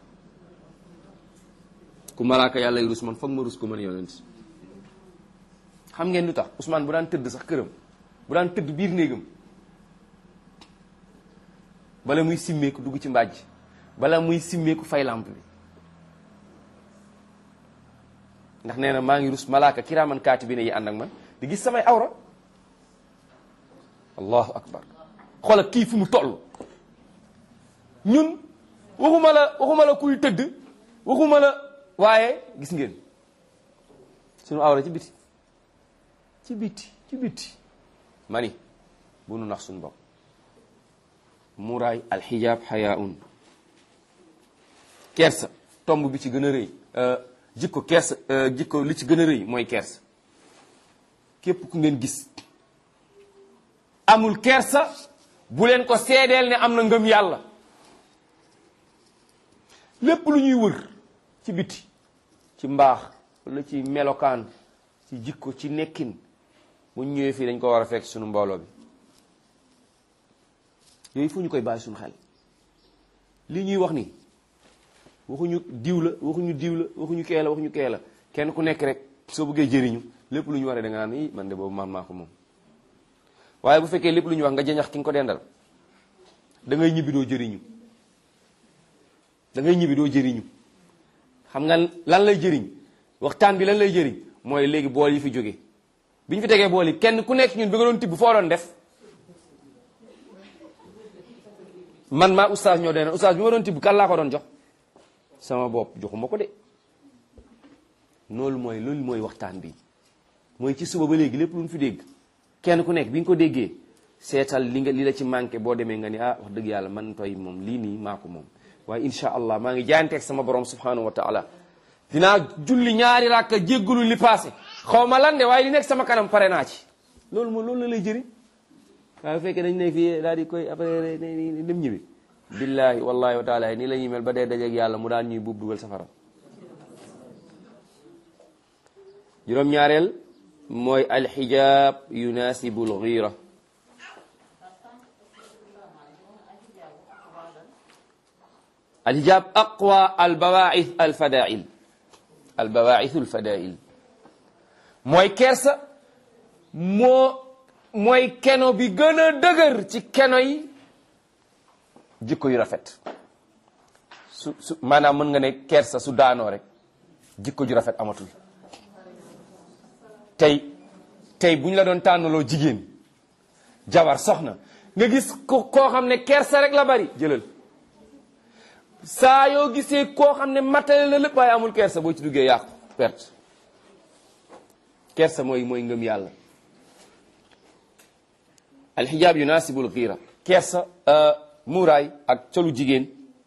ku malaaka yàlla yi rus man foog ma rus ko man yonent xam ngeen lu tax Ousmane bu daan tëdd sax këram bu daan tëdd biir néegam bala muy simmeeku dugg ci mbàjj bala muy simmeeku fay lamp bi ndax nee na maa ngi rus malaaka kiraaman kaatibiina yi ànd ak man di gis samay awra allahu akbar xoolal kii fu mu toll ñun waxuma la waxuma la kuy tëdd waxuma la waaye gis ngeen sunu awra ci biti ci biti ci biti mani bu nu nax suñu bopp muraay alxijaab xayaun kersa tomb bi ci gën a rëy jikko kersa jikko li ci gën a rëy mooy kersa képp ku ngeen gis amul kersa bu leen ko seedeel ne am na ngëm yàlla lépp lu ñuy wër ci biti ci mbaax wala ci melokaan ci jikko ci nekkin bu ñu ñëwee fii dañ ko war a fekk suñu mbooloo bi yooyu fu ñu koy bàyyi suñu xel li ñuy wax ni waxuñu diw la waxuñu diw la waxuñu kee la waxuñu kee la kenn ku nekk rek soo bëggee jëriñu lépp lu ñu waree da nga naan i man de boobu man maa ko moom waaye bu fekkee lépp lu ñu wax nga jëñax ki nga ko dendal da ngay ñibbi doo jëriñu da ngay ñibbi doo jëriñu xam nga lan lay jëriñ waxtaan bi lan lay jëriñ mooy léegi bool yi fi jóge bi ñu fi tegee bool yi kenn ku nekk ñun bi nga doon tibb foo doon def man maa oustaz ñoo dee oustaz bi ma doon tibb kan laa ko doon jox sama bopp joxuma ko de loolu mooy loolu mooy waxtaan bi mooy ci suba ba léegi lépp lu ñu fi dégg kenn ku nekk bi nga ko déggee seetal li nga li la ci manqué boo demee nga ni ah wax dëgg yàlla man toy moom lii nii maa ko moom waaye insha allah maa ngi jaayanteeg sama borom subhanahu wa taala dinaa julli ñaari rakka jéggalu li passé xaw ma lan de waaye li nekk sama kanam pare naa ci loolu moom loolu la lay jëriñ waaye bu fekkee dañ ne fii daal di koy après dem ñibbi billahi wallahi wa taala nii la ñuy mel ba dee dajeeg yàlla mu daan ñuy buub dugal safara juróom-ñaareel mooy alxijaab yunaasibu alxiira alxijaab aqwa albawaith alfadail al bawaithul fadail mooy kersa moo mooy keno bi gën a dëgër ci keno yi jikko yu rafet su su maanaam mën nga ne kersa su daanoo rek jikko ju rafet amatul tey tey bu ñu la doon tànnaloo jigéen jabar soxna nga gis ko koo xam ne kersa rek la bari jëlal saa yoo gisee koo xam ne matale la lépp waaye amul kersa boo ci duggee yàqu perte kersa mooy mooy ngëm yàlla alxijaab yunaasibul xiira kersa muuraay ak colu jigéen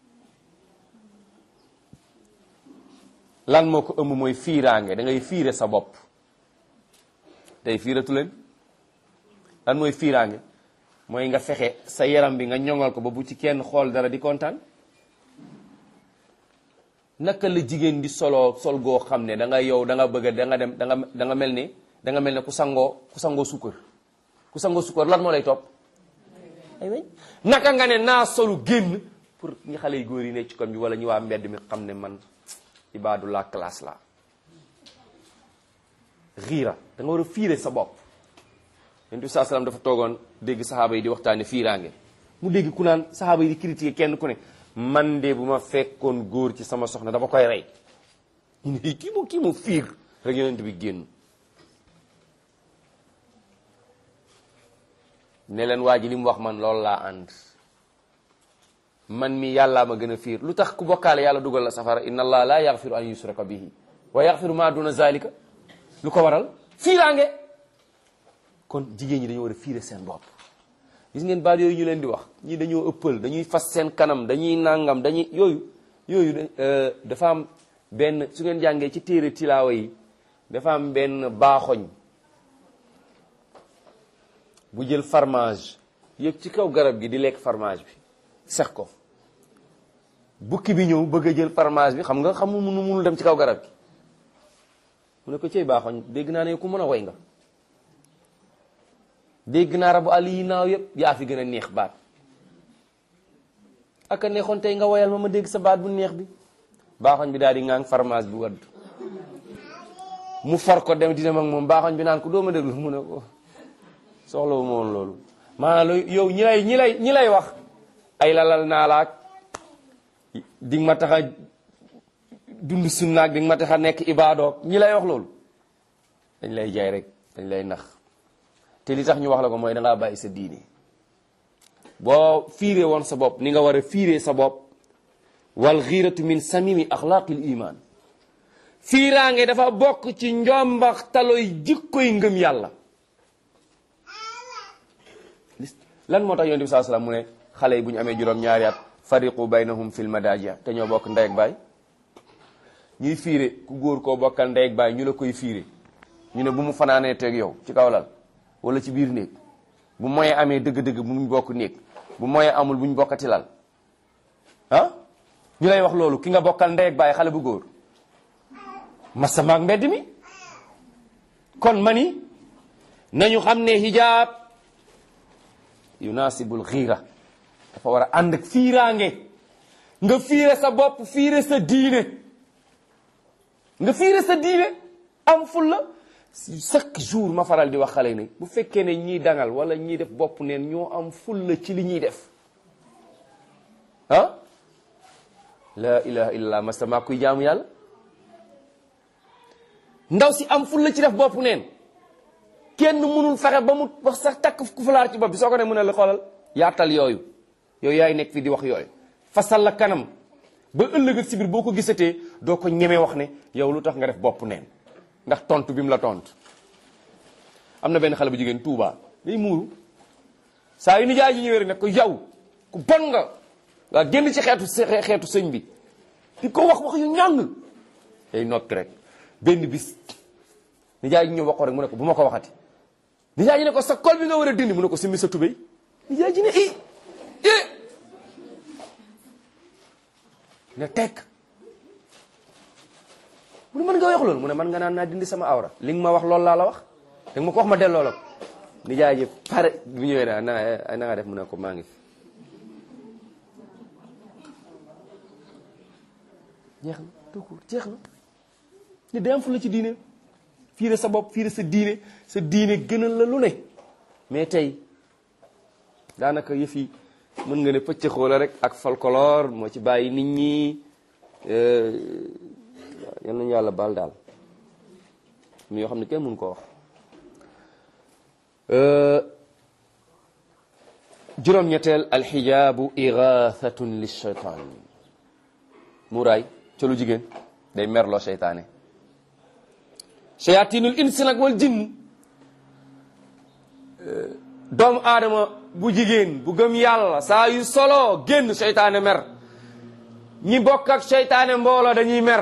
lan moo ko ëmb mooy fiiraange da ngay fiire sa bopp tey fiiratu leen lan mooy fiiraange mooy nga fexe sa yaram bi nga ñoŋal ko ba bu ci kenn xool dara di kontaan naka la jigéen di soloo sol goo xam ne da nga yow da nga bëgg da nga dem da nga da nga mel ni da nga mel ne ku sangoo ku sangoo sukkar ku sangoo sukkar lan moo lay topp ay weñ naka nga ne naa solu génn pour ñi xale yu góor yi ne ci koñ bi wala ñu waa mbedd mi xam ne man ibaadu la classe la xiira da nga war a fiire sa bopp yonent bi saa salaam dafa toogoon dégg saxaaba yi di waxtaane fiiraange mu dégg ku naan saxaaba yi di critiquer kenn ku ne man de bu ma fekkoon góor ci sama soxna dama koy rey ñu ne kii mu kii mu fiir rek yonent bi génn ne leen waa ji li mu wax man loolu laa ànd man mi yàllaa ma gën a fiir lu tax ku bokkaale yàlla dugal la safara inna allah la yaxfiru an yusraka bihi wa yaxfiru ma duna zalika lu ko waral fiiraange kon jigéen ñi dañoo war a fiire seen bopp gis ngeen baat yooyu ñu leen di wax ñii dañoo ëppal dañuy fas seen kanam dañuy nangam dañuy yooyu yooyu dafa am benn su ngeen jàngee ci téere tilaawa yi dafa am benn baaxoñ bu jël fromage yëg ci kaw garab gi di lekk fromage bi sex ko bukki bi ñëw bëgg a jël fromage bi xam nga xamul munu munul dem ci kaw garab gi mu ne ko cey baaxoñ dégg naa ne ku mën a woy nga dégg naa rabu àll yi naaw yëpp yaa fi gën a neex baat ak a neexoon tey nga woyal ma ma dégg sa baat bu neex bi baaxoñ bi daal di ŋaang fromage bi wadd mu for ko dem dina mag moom baaxoñ bi naan ko doo ma déglu mu ne ko soxla wu ma woon loolu maanaam lu yow ñi lay ñi lay ñi lay wax ay lalal naa laak di nga ma tax a dund sunnaak di nga ma tax a nekk ibaadoog ñi lay wax loolu dañ lay jaay rek dañ lay nax te li tax ñu wax la ko mooy da ngaa bàyyi sa diine boo fiiree woon sa bopp ni nga war a fiiree sa bopp wal xiiratu min samimi axlaaqil iman fiiraange dafa bokk ci njombax taloy jikkoy ngëm yàlla lan moo tax yonent bi saa salaam mu ne xale yi bu ñu amee juróom ñaari at fariqu baynahum fil madajia te ñoo bokk ndey ak baay ñuy fiire ku góor koo bokkal ndey ak baay ñu la koy fiire ñu ne bu mu fanaanee teeg yow ci kaw lal wala ci biir néeg bu moyee amee dëgg-dëgg bu ñu bokk néeg bu moyee amul bu ñu bokkati lal ah ñu lay wax loolu ki nga bokkal ndey ak baay xale bu góor masama ak mbedd mi kon mani nañu xam ne hijaab yunaasibul xiira dafa war a ànd ak fiiraange nga fiire sa bopp fiire sa diine nga fiire sa diine am fulla chaque jour ma faral di wax xale ne bu fekkee ne ñiy dangal wala ñiy def bopp neen ñoo am fulla ci li ñuy def ah la ilaha illallah masama kuy jaamu yàlla ndaw si am fulla ci def bopp neen kenn mënul fexe ba mu wax sax takk ku fulaar ci bopp bi soo ko ne mën a la xoolal yaatal yooyu yooyu yaay nekk fi di wax yooyu fasal la kanam ba ëllëg ak si biir boo ko gisatee doo ko ñemee wax ne yow lu tax nga def bopp neen ndax tontu bi mu la tontu am na benn xale bu jigéen Touba day muuru saa yu nijaay ji ñëwee rek ne ko yow ku bon nga waa génn ci xeetu xeetu sëñ bi di ko wax wax yu ñàng day noppi rek benn bis nijaay ji ñëw wax ko rek mu ne ko bu ma ko waxati nijaay ji ne ko sa kol bi nga war a dindi mu ne ko simmi sa tubéy nijaay ji ne i i ne tekk mu ne mën nga wax loolu mu ne man nga naan naa dindi sama awra li nga ma wax loolu laa la wax da nga ma ko wax ma delloo la ko nijaay ji pare bu ñëwee naa na na nga def mu ne ko maa ngi fi jeex na tout court jeex na ni day am fu la ci diine fiire sa bopp fiire sa diine sa diine gënal la lu ne mais tey daanaka yëf yi mën nga ne pëcc xoola rek ak folklore moo ci bàyyi nit ñi yal nañu yàlla baal daal mi yoo xam ne kenn mënu ko wax juróom-ñetteel alxijaabu igathatun lilcheytaan muuraay ca lu jigéen day merloo seytaane shayatinul insi nag wal jinn doomu aadama bu jigéen bu gëm yàlla saa yu solo génn seytaane mer ñi bokk ak seytaane mbooloo dañuy mer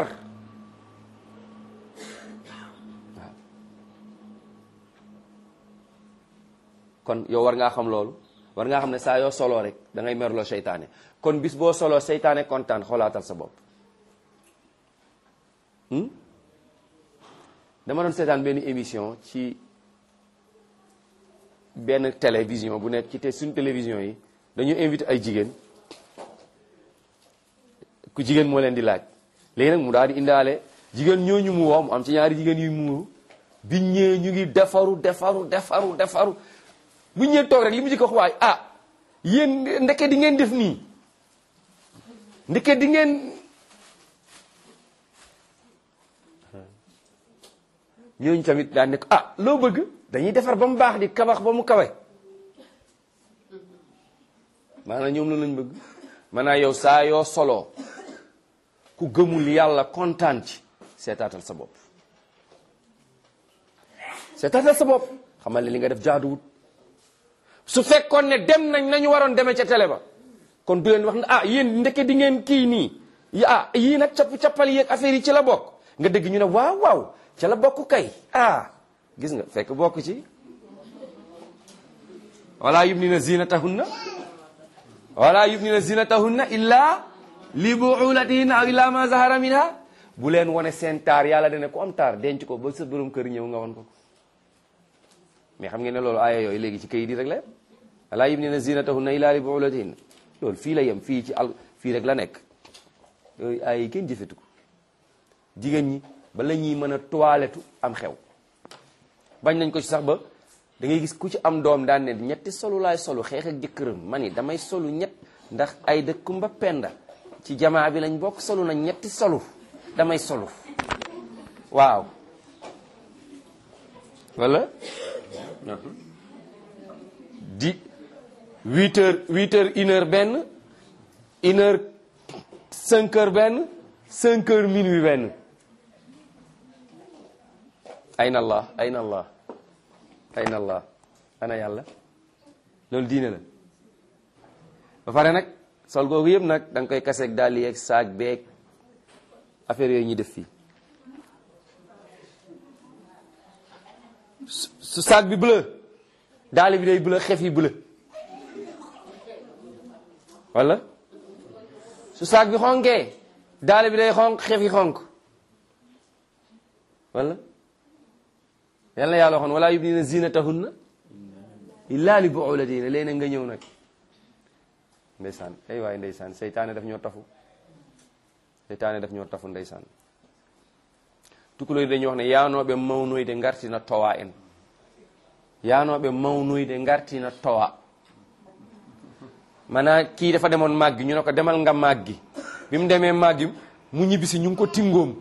kon yow war ngaa xam loolu war ngaa xam ne saa yoo soloo rek da ngay merloo seytaane kon bis boo soloo seytaane kontaan xoolaatal sa bopp dama doon seetaan benn émission ci benn télévision bu nekk ci te suñu télévision yi dañu invité ay jigéen ku jigéen moo leen di laaj léegi nag mu daal di indaale jigéen ñooñu mu woo mu am ci ñaari jigéen yu muuru biñ ñëwee ñu ngi defaru defaru defaru defaru bu ñëwee toog rek li mu ci ko wax waay ah yéen ndeke di ngeen def nii ndeke di ngeen ñooñu tamit daan ne ko ah loo bëgg dañuy defar ba mu baax di kabax ba mu kawe maanaam ñoom la lañ bëgg maanaam yow saa yoo soloo ku gëmul yàlla kontaan ci seetaatal sa bopp seetaatal sa bopp xamal ne li nga def jaaduwut su fekkoon ne dem nañ nañu waroon demee ca télé ba kon du leen wax ne ah yéen ndeke di ngeen kii nii ah yii nag capp cappal yeeg affaire yi ci la bokk nga dégg ñu ne waaw waaw ca la bokk kay ah gis nga fekk bokk ci wala yubnina zinatahunna wala yubnina zinatahunna illa li buulatihinna aw illa ma zahara minha bu leen wane seen taar yàlla dana ku am taar denc ko ba sa borom kër ñëw nga won ko mais xam ngeen ne loolu aaya yooyu léegi ci kayit yi rek la yem wala yubnina zinatahunna illa li buulatihinna loolu fii la yem fii ci al fii rek la nekk yooyu aaya yi kenn jëfetu ko jigéen ñi ba la ñuy mën a toilettu am xew bañ nañ ko ci sax ba da ngay gis ku ci am doom daan ne ñetti solu laay solu xeex ak jëkkëram ma ni damay solu ñett ndax ay dëkkumba penda ci jamaa bi lañ bokk solu nañ ñetti solu damay solu waaw wala di huit heures huit heures une heure benn une heure cinq heures benn cinq heures minuit benn ayna allah ayna allah ayna allah ana yàlla loolu diine la ba pare nag sol googu yëpp nag da nga koy kaseeg daal yeeg saag beeg affaire yooyu ñuy def fii su saag bi bleu daal bi day bleu xef yi bleu wala su saag bi xonkee daal bi day xonk xef yi xonk wala yal na yàlla waxoon wala yubdina zinatahunna illa li buulatihinna léegi nga ñëw nag ndeysaan ay waay ndeysaan seytaane daf ñoo tafu seytaane daf ñoo tafu ndeysaan tukulóor dañuy wax ne yaanooɓe mawnoyde ngartina towa en yaanooɓe mawnoyde ngartina towa mana kii dafa demoon màggi ñu ne ko demal nga màggi bi mu demee màggi mu ñibbisi ñu ngi ko tingoom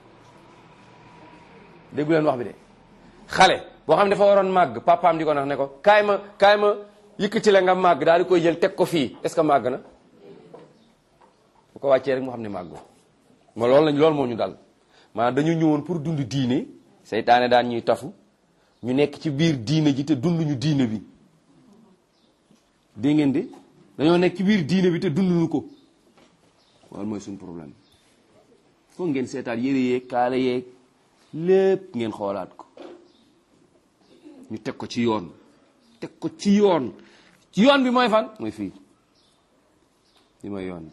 déggu leen wax bi de xale boo xam ne dafa waroon màgg papaam di ko nax ne ko kaay ma kaay ma yëkkati la nga màgg daal di koy jël teg ko fii est ce que màgg na bu ko wàccee rek mu xam ne màggu ma loolu lañ loolu moo ñu dal maanaam dañu ñëwoon pour dund diine seytaane daan ñuy tafu ñu nekk ci biir diine ji te dunduñu diine bi dégg ngeen de dañoo nekk ci biir diine bi te dunduñu ko loolu mooy suñu problème foog ngeen seetaat yëre yeeg kaala yeeg lépp ngeen xoolaat ko ñu teg ko ci yoon teg ko ci yoon ci yoon bi mooy fan mooy fii li mooy yoon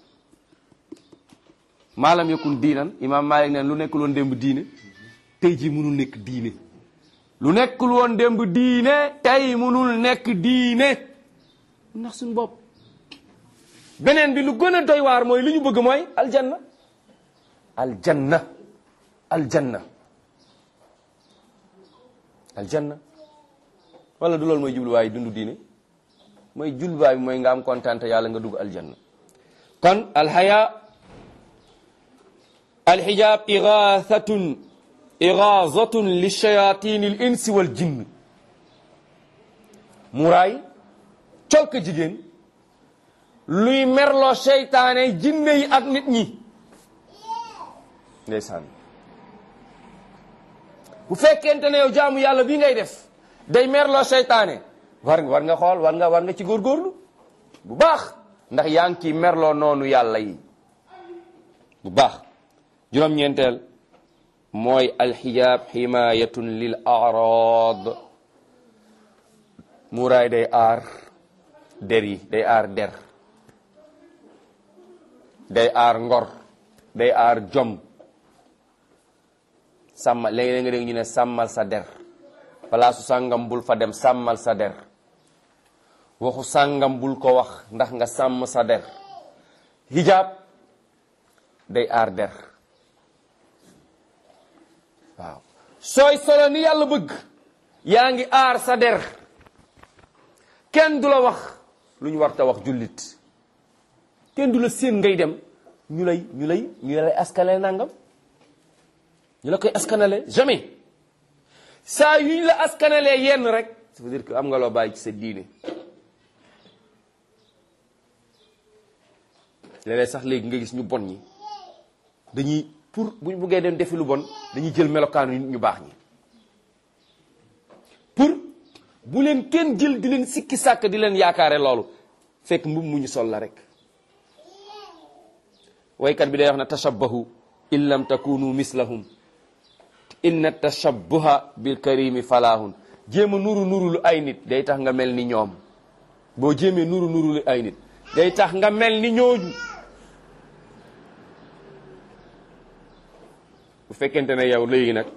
maalam yakun diinan imaam Maalik neen lu nekkul woon démb diine tey ji mënul nekk diine lu nekkul woon démb diine tey mënul nekk diine ndax suñu bopp beneen bi lu gën a doy waar mooy li ñu bëgg mooy aljanna aljanna aljanna aljanna wala du loolu mooy jubluwaay dundu diine mooy jubluwaay bi mooy nga am kontaante yàlla nga dugg aljanna kon alxaya alxijaab igaathatun igaazatun li shayatin al insi wal jinn muraay colka jigéen luy merloo seytaane jinne yi ak nit ñi ndeysaan bu fekkente ne yow jaamu yàlla bii ngay def day merloo seytaane war nga war nga xool war nga war nga ci góorgóorlu bu baax ndax yaa ngi ciy merloo noonu yàlla yi bu baax juróom-ñeenteel mooy alxijaab ximaayatun lil arad muuraay day aar der yi day aar der day aar ngor day aar jom sàmma léegi nga dégg ñu ne sàmmal sa der palaasu sàngam bul fa dem sàmmal sa der waxu sàngam bul ko wax ndax nga sàmm sa der hijab day aar der waaw sooy solo ni yàlla bëgg yaa ngi aar sa der kenn du la wax lu ñu war ta wax jullit kenn du la séen ngay dem ñu lay ñu lay ñu lay askanale nangam ñu la koy askanale jamais saa yu ñu la askanalee yenn rek ça veut dire que am nga loo bàyyi ci sa diine léeg-léeg sax léegi nga gis ñu bon ñi dañuy pour buñ buggee dem defi lu bon dañuy jël melokaanu nit ñu baax ñi pour bu leen kenn jël di leen sikki sàkk di leen yaakaare loolu fekk mbub mu ñu sol la rek waykat bi day wax na tashabbahu in lam takunu mislahum inna tashabbuha bil karimi falahun jéem a nuru nuru lu ay nit day tax nga mel ni ñoom boo jéemee nuru nuru lu ay nit day tax nga mel ni ñooñu bu fekkente ne yow léegi nag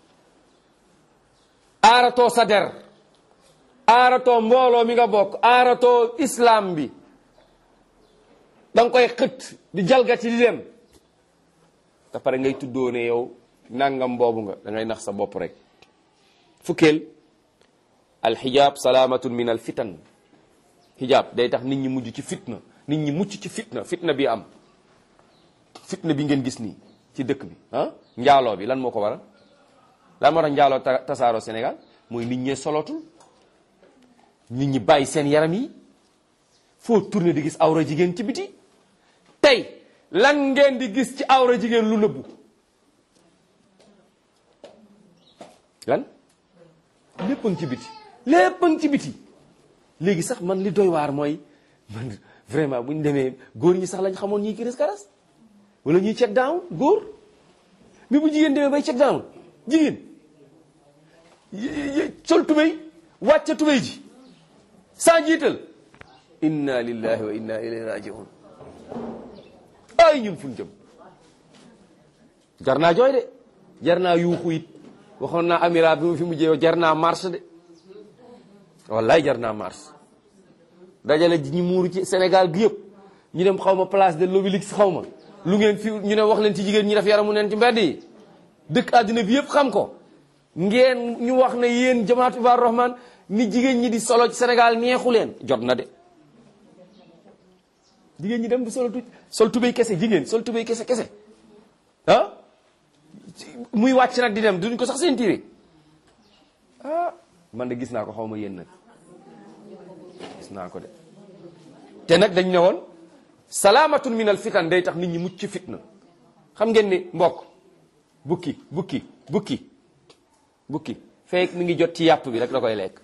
aaratoo sa der aaratoo mbooloo mi nga bokk aaratoo islam bi da nga koy xët di jalgati di dem te pare ngay tuddoo ne yow nangam boobu nga da ngay nax sa bopp rek fukkeel alxijaab salaamatun min al fitan xijaab day tax nit ñi mujj ci fitna nit ñi mucc ci fitna fitna bi am fitna bi ngeen gis nii ci dëkk bi ah njaaloo bi lan moo ko waral lan moo tax njaaloo tasaaroo Sénégal mooy nit ñee solotul nit ñi bàyyi seen yaram yi foo tourné di gis awra jigéen ci biti tey lan ngeen di gis ci awra jigéen lu nëbbu lan lépp a ngi ci biti lépp a ngi ci biti léegi sax man li doy waar mooy man vraiment bu ñu demee góor ñi sax lañ xamoon ñiy kiris karas wala ñuy check down góor mais bu jigéen demee bay check down jigéen sol tubéy wàcce tubéy ji sans jiital inna lillahi wa inna ilayhi rajiun ay ñun fuñ jëm jar naa jooy de jar naa yuuxu it waxoon naa amira bi mu fi mujjee jar naa marche de wallaay jar naa marche dajale ñi muuru ci Sénégal gi yëpp ñu dem xaw ma place de l'Obélisque xaw ma lu ngeen fi ñu ne wax leen ci jigéen ñi def yaramu neen ci mbedd yi dëkk àddina bi yëpp xam ko ngeen ñu wax ne yéen jamaatu Ibaadu Rahman ni jigéen ñi di solo ci Sénégal neexu leen jot na de jigéen ñi dem di solo tu sol tubéy kese jigéen sol tubéy kese kese ah muy wàcc nag di dem duñ ko sax seen tiire ah man de gis naa ko xaw ma yéen nag gis naa ko de te nag dañ ne woon salaamatun min al fitan day tax nit ñi mucc ci fitna xam ngeen ni mbokk bukki bukki bukki bukki fekk mi ngi jot ci yàpp bi rek da koy lekk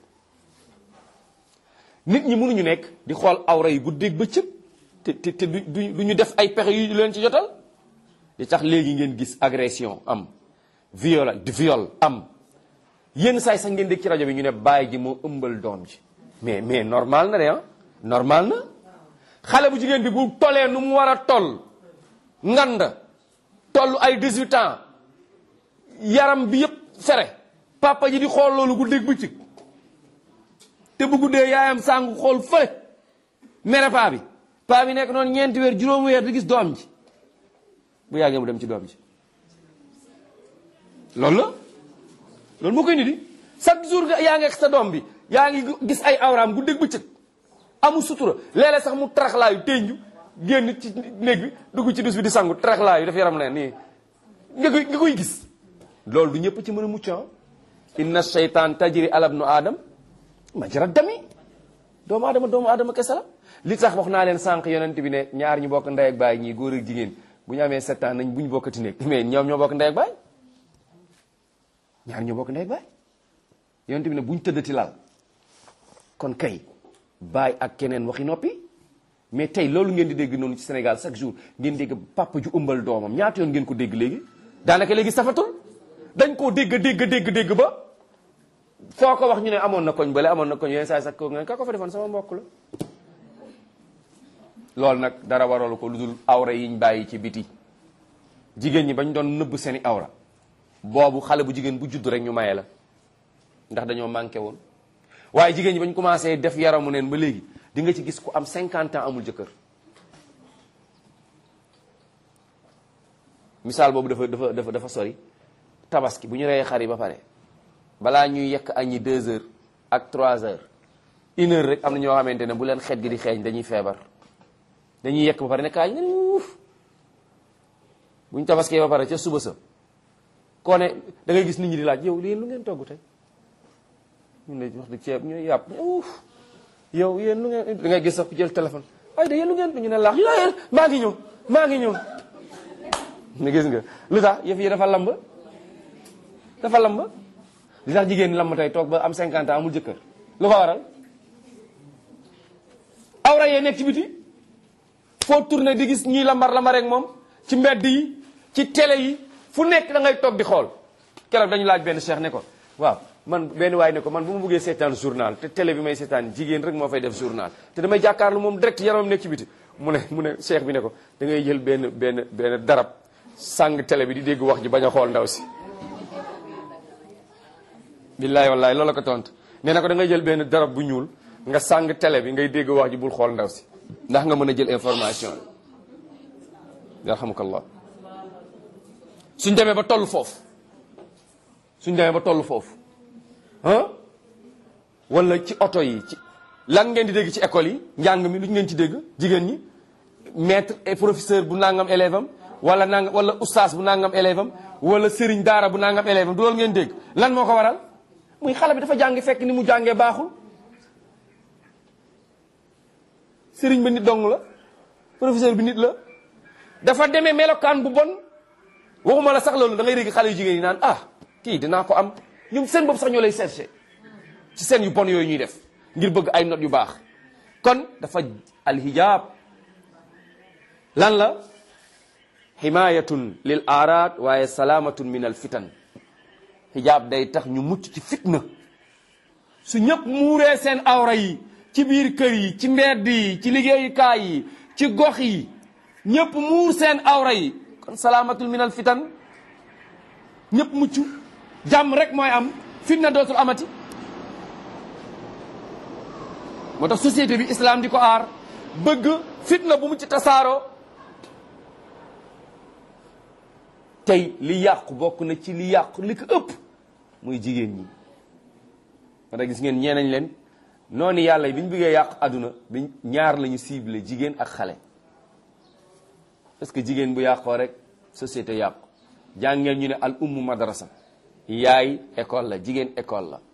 nit ñi mënuñu nekk di xool awra yi guddeeg bëccëg te te te du du ñu def ay pexe yu leen ci jotal di tax léegi ngeen gis agression am viol viol am yenn saay sax ngeen dégg ci rajo bi ñu ne bàyyi ji moo ëmbal doom ji mais mais normal na de ah normal na xale bu jigéen bi bu tolee nu mu war a toll ngand toll ay 18 ans yaram bi yëpp fere papa ji di xool loolu guddeeg bëccëg te bu guddee yaayam sàngu xool fële mere paa bi paa bi nekk noonu ñeenti weer juróomi weer di gis doom ji bu yàggee mu dem ci doom ji loolu la loolu moo koy indi di chaque jour nga yaa ngi ak sa doom bi yaa ngi gis ay awraam gu dégg bëccëg amul sutura léeg-léeg sax mu taraxlaayu tenju génn ci néeg bi dugg ci dus bi di sangu taraxlaayu daf yaram ne nii nga koy nga koy gis loolu du ñëpp ci mën a mucc inna shaytan tajri ala ibnu adam majra dami doomu aadama doomu aadama kese la li tax wax naa leen sànq yonent bi ne ñaar ñu bokk ndey ak baay ñii góor ak jigéen bu ñu amee sept ans nañ bu ñu bokkati nekk mais ñoom ñoo bokk ndey ak baay ñaar ñoo bokk ndey ak baay yonent bi ne bu ñu tëddati lal kon kay baay ak keneen waxi noppi mais tey loolu ngeen di dégg noonu ci Sénégal chaque jour ngeen dégg papa ju ëmbal doomam ñaata yoon ngeen ko dégg léegi daanaka léegi safatul dañ koo dégg dégg dégg dégg ba foo ko wax ñu ne amoon na koñ bële amoon na koñ yenn saa sax ko nga ka ko fa defoon sama mbokk la loolu nag dara waralu ko lu dul awra yiñ bàyyi ci biti jigéen ñi bañ doon nëbb seeni awra boobu xale bu jigéen bu judd rek ñu maye la ndax dañoo manqué woon waaye jigéen ñi bañ commencé def yaramu neen ba léegi di nga ci gis ku am 50 ans amul jëkkër misaal boobu dafa dafa dafa dafa sori tabaski bu ñu reyee xar yi ba pare balaa ñuy yekk añi deux heures ak trois heures une heure rek am na ñoo xamante ne bu leen xet gi di xeeñ dañuy feebar dañuy yekk ba pare ne kaay ne uuf bu ñu tabaskee ba pare ca suba sa koo ne da ngay gis nit ñi di laaj yow yéen lu ngeen togg tey ñun de wax dëgg ceeb ñu yàpp uuf yow yéen lu ngeen da ngay gis sax ku jël téléphone ay da yéen lu ngeen ñu ne laax yéen maa ngi ñëw maa ngi ñëw ne gis nga lu tax yëf yi dafa lamb dafa lamb li tax jigéen lamb tey toog ba am 50 ans amul jëkkër lu ko waral awra yee nekk ci biti foo tourné di gis ñuy lambar lambar rek moom ci mbedd yi ci télé yi fu nekk da ngay toog di xool keroog dañu laaj benn cheikh ne ko waaw man benn waay ne ko man bu ma bëggee seetaan journal te télé bi may seetaan jigéen rek moo fay def journal te damay jàkkaarlu moom direct yaramam nekk ci biti mu ne mu ne cheikh bi ne ko da ngay jël benn benn benn darab sàng télé bi di dégg wax ji bañ a xool ndaw si billaay wallaay loolu la ko tontu nee na ko da ngay jël benn darab bu ñuul nga sàng télé bi ngay dégg wax ji bul xool ndaw si ndax nga mën a jël information bi yarhamukallah suñ demee ba toll foofu suñ demee ba toll foofu ah wala ci oto yi ci lan ngeen di dégg ci école yi njàng mi lu ngeen ci dégg jigéen ñi maître et professeur bu nangam élève am wala nangam wala ustaas bu nangam élève am wala sëriñ daara bu nangam élève am du loolu ngeen dégg lan moo ko waral muy xale bi dafa jàngi fekk ni mu jàngee baaxul sëriñ ba nit dong la professeur bi nit la dafa demee melokaan bu bon waxuma la sax loolu da ngay dégg xale yu jigéen yi naan ah kii dinaa ko am ñoom seen bopp sax ñoo lay cherché ci seen yu bon yooyu ñuy def ngir bëgg ay notes yu baax kon dafa alhijab lan la himayatun lil aaraad waaye salaamatun min al fitan hijab day tax ñu mucc ci fitna su ñëpp muuree seen awra yi ci biir kër yi ci mbedd yi ci liggéeyukaay yi ci gox yi ñëpp muur seen awra yi kon salaamatul min al fitan ñëpp mucc jàmm rek mooy am fitna dootul amati moo tax société bi islam di ko aar bëgg fitna bu mu ci tasaaroo tey li yàqu bokk na ci li yàqu li ko ëpp muy jigéen ñi moo tax gis ngeen ñeenañ leen noonu yàlla bi ñu bëggee yàq àdduna bi ñaar la ñu ciblé jigéen ak xale parce que jigéen bu yàqoo rek société yàqu jàngeen ñu ne al ummu madrasa yaay école la jigéen école la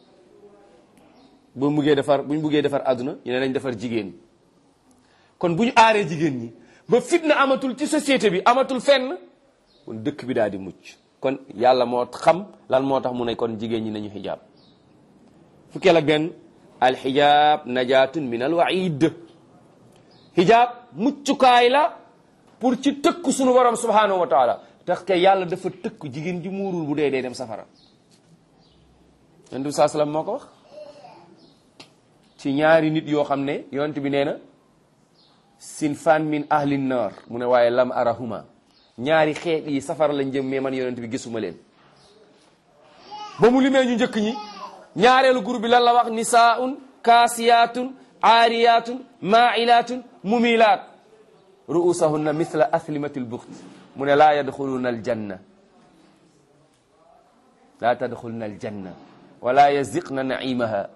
bu buggee defar bu ñu buggee defar àdduna ñu ne nañ defar jigéen kon bu ñu aaree jigéen ñi ba fitna amatul ci société bi amatul fenn kon dëkk bi daal di mucc kon yàlla moo xam lan moo tax mu ne kon jigéen ñi nañu xijaab fukkeel ak benn alxijaab najaatun min al waid xijaab muccukaay la pour ci tëkk sunu borom subhanahu wa taala tax ke yàlla dafa tëkk jigéen ji muurul bu dee dee dem safara yonent bi saa salaam moo ko wax ci ñaari nit yoo xam ne yonent bi nee na sinfan min ahli nar mu ne waaye lam arahuma ñaari xeet yi safara lañ jëm mais man yonent bi gisuma leen ba mu limee ñu njëkk ñi ñaareelu groupe bi lan la wax nisaun kaasiyatun aariyatun mailatun mumilaat ruusahunna mithla aslimati lbuxt mu ne laa yadxuluna aljanna laa tadxuluna aljanna wala yaziqna naimaha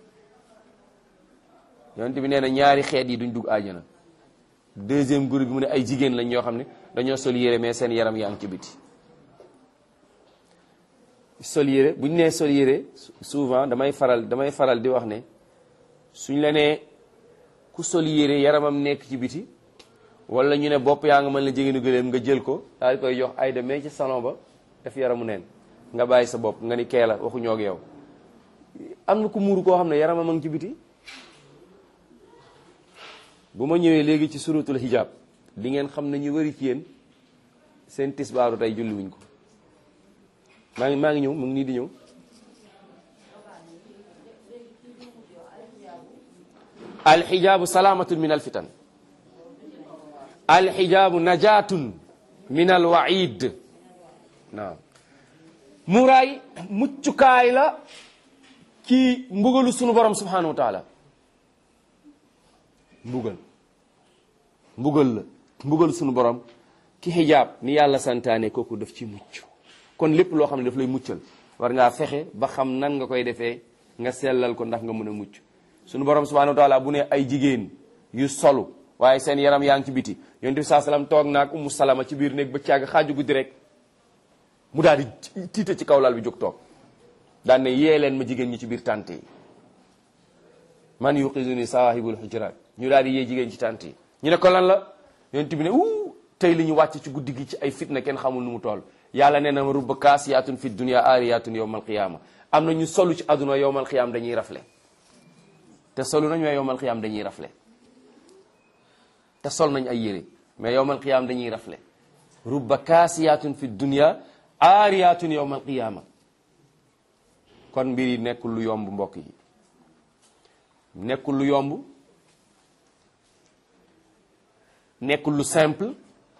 yonent bi nee na ñaari xeet yi duñ dugg àjjana deuxième groupe bi mu ne ay jigéen lañ ñoo xam ne dañoo sol yére mais seen yaram yaa ngi ci biti sol yére bu ñu nee sol yére souvent damay faral damay faral di wax ne suñ la nee ku sol yére yaramam nekk ci biti wala ñu ne bopp yaa nga mën la jigéenu gëléem nga jël ko daal di koy jox ay de mais ci salon ba def yaramu neen nga bàyyi sa bopp nga ni kee la waxuñoo ak yow am na ku muuru koo xam ne yaramam a ngi ci biti bu ma ñëwee léegi ci suratul hijab di ngeen xam ne ñu wari ci yéen seen tisbaaru tey julli wuñ ko maa ngi maa ngi ñëw mu ngi nii di ñëw alxijaabu salaamatun min alfitan alxijaabu najaatun min alwaid naam muraay muccukaay la ci mbugalu sunu borom subhanahu wa taala mbugal mbugal la mbugal sunu borom ki xijaab ni yàlla santaane kooku daf ci mucc kon lépp loo xam ne daf lay muccal war ngaa fexe ba xam nan nga koy defee nga sellal ko ndax nga mën a mucc sunu borom subhanahu wa taala bu ne ay jigéen yu solu waaye seen yaram yaa ngi ci biti yonent bi saa salaam toog naag umu salama ci biir néeg ba càgg xaaju guddi rek mu daal di tiita ci kaw lal bi jóg toog daan ne yee leen ma jigéen ñi ci biir tànt yi man yuqizuni sawahibul hujurat ñu daal di yee jigéen ci tànt yi ñu ne ko lan la yonent bi ne uu tey li ñu wàcc ci guddi gi ci ay fitna kenn xamul nu mu toll yàlla nee na ma rubba kaasiyaatun fi dunya aariyaatun yowmal qiyaama am na ñu solu ci àdduna yowmal qiyaam dañuy rafle te solu nañ mais yowmal qiyaam dañuy rafle te sol nañ ay yére mais yowmal qiyaam dañuy rafle rubba kaasiyaatun fi dunya aariyaatun yowmal qiyaama kon mbir yi nekkul lu yomb mbokk yi nekkul lu yomb nekkul lu simple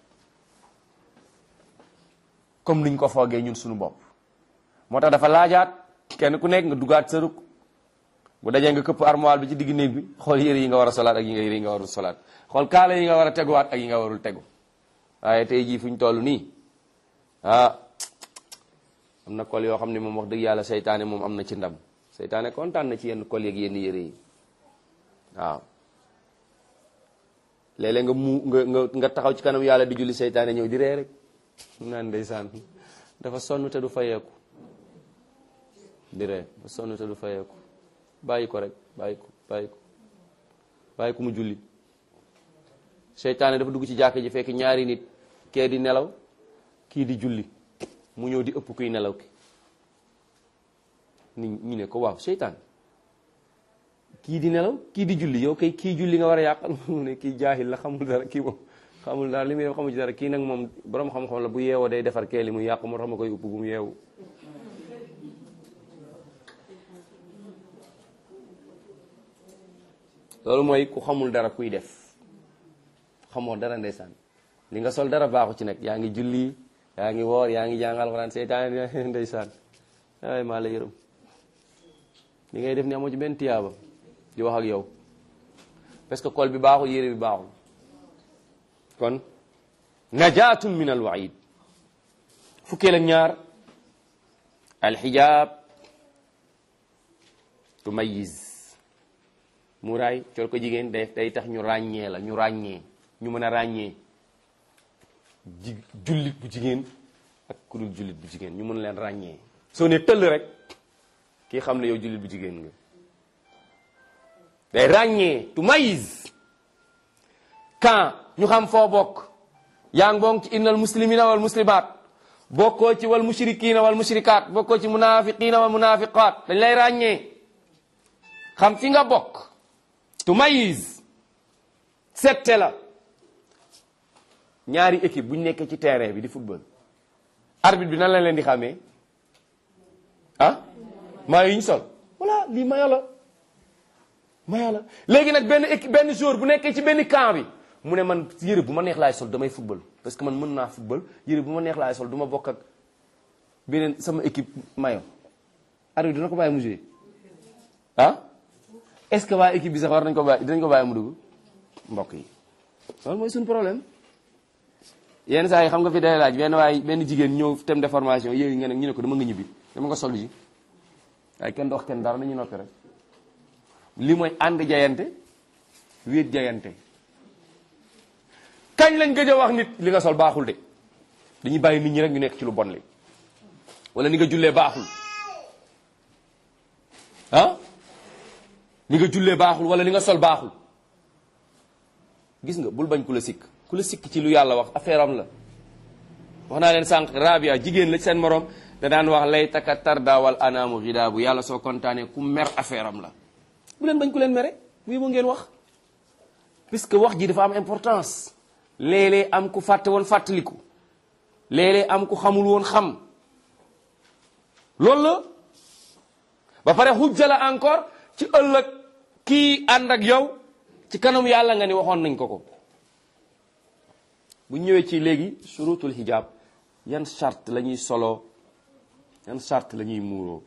comme niñ ko foogee ñun suñu bopp moo tax dafa laajaat kenn ku nekk nga dugaat sa ruk bu dajee nga këpp armoire bi ci digg néeg bi xool yére yi nga war a solaat ak yi nga yére yi nga warul solaat xool kaala yi nga war a teguwaat ak yi nga warul tegu waaye tey jii fu ñu toll nii ah am na kol yoo xam ne moom wax dëgg yàlla seytaane moom am na ci ndam seytaane kontaan na ci yenn kol yeeg yenn yére yi waaw léeg-léeg nga mu nga nga nga taxaw ci kanam yàlla di julli seytaane ñëw di ree rek naan ndeysaan dafa sonn te du fayeeku di ree dafa sonn te du fayeeku bàyyi ko rek bàyyi ko bàyyi ko bàyyi ko mu julli seytaane dafa dugg ci jàkk ji fekk ñaari nit kee di nelaw kii di julli mu ñëw di ëpp kuy nelaw ki ni ñu ne ko waaw seytaan kii di nelaw kii di julli yow kay kii julli nga war a yàqal mu ne kii jaahil la xamul dara kii moom xamul dara li muy def xamul ci dara kii nag moom borom xam-xam la bu yeewoo day defar kee li mu yàqu moo tax ma koy upp bu mu yeewu loolu mooy ku xamul dara kuy def xamoo dara ndeysaan li nga sol dara baaxu ci nag yaa ngi julli yaa ngi woor yaa ngi jàng alxuraan seytaane ndeysaan ay maa la yërëm li ngay def ni amoo ci benn tiyaaba di wax ak yow parce que kol bi baaxul yére bi baaxul kon najaatun min al waid fukkeel ak ñaar alxijaab tumayiz muraay col ko jigéen day day tax ñu ràññee la ñu ràññee ñu mën a ràññee ji jullit bu jigéen ak ku dul jullit bu jigéen ñu mën leen ràññee soo ne tëll rek kii xam ne yow jullit bu jigéen nga day ràññee tumayiz quand ñu xam foo bokk yaa ngi bokk ci innal muslimina wal muslimat bokkoo ci wal mushrikina wal mushrikat bokkoo ci munafiqina wal munafiqat dañ lay ràññee xam fi nga bokk tumayiz sette la ñaari équipe bu ñu nekkee ci terrain bi di football arbitre bi nan la leen di xàmmee ah mayo yi ñu sol voilà lii mayo la mayo la léegi nag benn équipe benn joueur bu nekkee ci benn camp bi mu ne man yëre bu ma neex laay sol damay football parce que man mën naa football yëre bu ma neex laay sol du ma bokk ak beneen sama équipe mayo arbitre dina ko bàyyi mu jouer ah est-ce que waa équipe bi sax war nañ ko bàyyi dinañ ko bàyyi mu dugg mbokk yi loolu mooy suñu problème yenn saa yi xam nga fi day laaj benn waay benn jigéen ñëw thème de formation yooyu nga ne ñu ne ko dama nga ñibbi dama nga sol ji waaye kenn dox kenn dara nañu noppi rek li mooy ànd jayante wéet jayante kañ lañ gëj a wax nit li nga sol baaxul de dañuy bàyyi nit ñi rek ñu nekk ci lu bon li wala ni nga jullee baaxul ah ni nga jullee baaxul wala ni nga sol baaxul gis nga bul bañ ku la sikk ku la sikk ci lu yàlla wax affaire am la wax naa leen sànq rabia jigéen la ci seen morom da daan wax lay taka tarda wal anaamu xidaa bu yàlla soo kontaanee ku mer affaire am la bu leen bañ ku leen mere bu yóbbu ngeen wax puisque wax ji dafa am importance léeg-léeg am ku fàtte woon fàttaliku léeg-léeg am ku xamul woon xam loolu la ba pare xujja la encore ci ëllëg kii ànd ak yow ci kanam yàlla nga ni waxoon nañ ko ko bu ñëwee ci léegi surutul hijab yan charte la ñuy soloo yan charte la ñuy muuroo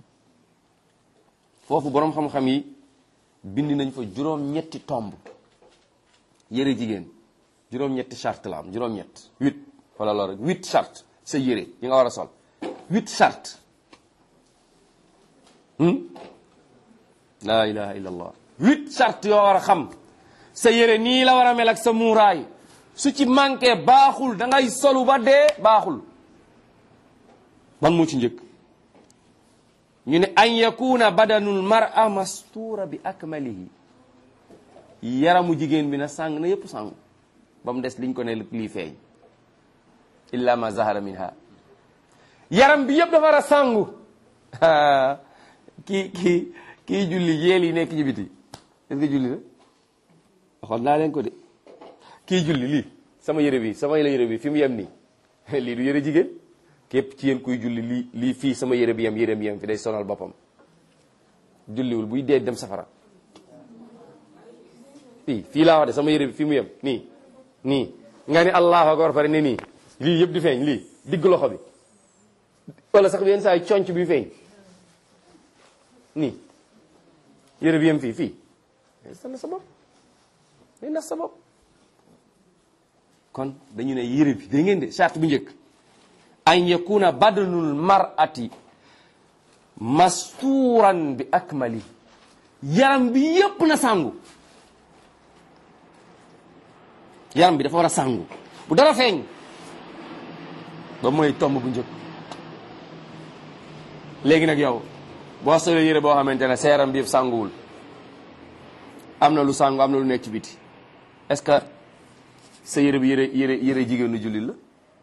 foofu boroom xam-xam yi bind nañ fa juróom-ñetti tomb yëre jigéen juróom-ñetti charte la am juróom-ñett huit wala loolu rek huit charte sa yëre yi nga war a sol huit charte laa ilaha illa allah huit charte yoo war a xam sa yëre nii la war a mel ak sa muuraay su ci manqué baaxul da ngay solu ba dee baaxul man moo ci njëkk ñu ne an yakuna badanul mar'a mastuura bi akmalihi yaramu jigéen bi na sàng na yépp sàngu ba mu des liñ ko ne lii feeñ illa ma zahara minha yaram bi yépp dafa war a sàngu kii kii kii julli yeel yi nekk ci biti est-ce que julli la waxoon naa leen ko de kii julli lii sama yëre bi sama yëre bi fi mu yem nii lii du yëre jigéen képp ci yéen kuy julli lii lii fii sama yëre bi yem yëre bi yem fi day sonal boppam julliwul buy dee dem safara fii fii laa wax de sama yëre bi fi mu yem nii nii nga ni allahu akbar pare ne nii lii yëpp di feeñ lii digg loxo bi wala sax yenn saa yi conc bi feeñ nii yëre bi yem fii fii day sa bopp day nax sa bopp kon dañu ne yëre bi da ngeen de charte bu njëkk an yakuna badanul mar'ati mastuuran bi akmali yaram bi yépp na sàngu yaram bi dafa war a sàngu bu dara feeñ ba mooy tomb bu njëkk léegi nag yow boo solee yére boo xamante ne sa yaram bi yëpp sànguwul am na lu sàngu am na lu nekk ci biti est-ce que sa yére bi yére yére yére jigéenu jullit la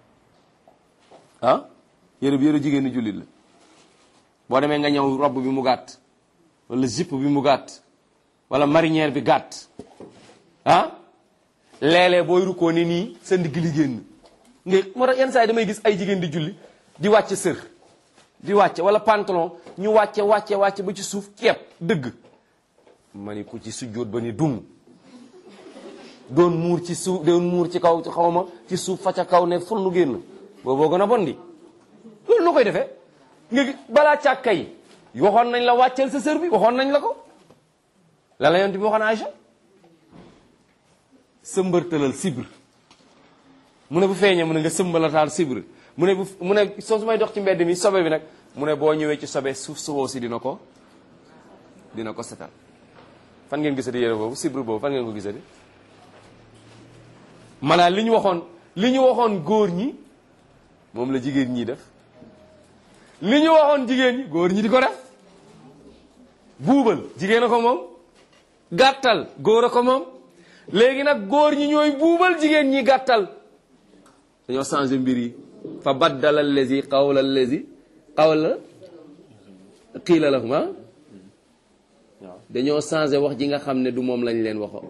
ah yére bi yére jigéenu jullit la boo demee nga ñëw robb bi mu gàtt wala jupe bi mu gàtt wala marinière bi gàtt ah léeg-léeg booy rukkoo ni nii sa ndigg li génn nga moo tax yenn saa yi damay gis ay jigéen di julli di wàcce sër di wàcce wala pantalon ñu wàcce wàcce wàcce ba ci suuf kepp dëgg ma ni ku ci sujjóot ba ni dum doon muur ci suuf doon muur ci kaw xaw ma ci suuf fa ca kaw ne ful nu génn booboo gën a bon di loolu noo koy defee nga balaa càkka yi waxoon nañ la wàcceel sa sër bi waxoon nañ la ko la la yonent bi waxoon Aïcha sëmbërtalal sibr mu ne bu feeñee mu ne nga sëmbalataal sibr mu ne bu mu ne soo su may dox ci mbedd mi sobe bi nag mu ne boo ñëwee ci sobe suuf sowoo si dina ko dina ko setal fan ngeen gisati yére boobu sibr boobu fan ngeen ko gisati maanaam li ñu waxoon li ñu waxoon góor ñi moom la jigéen ñi def li ñu waxoon jigéen ñi góor ñi di ko def buubal jigéen a ko moom gàttal góor a ko moom léegi nag góor ñi ñooy buubal jigéen ñi gàttal dañoo changé mbir yi fa baddala allazi qawla allazi qawla qiila lahum waaw dañoo changé wax ji nga xam ne du moom lañ leen waxoon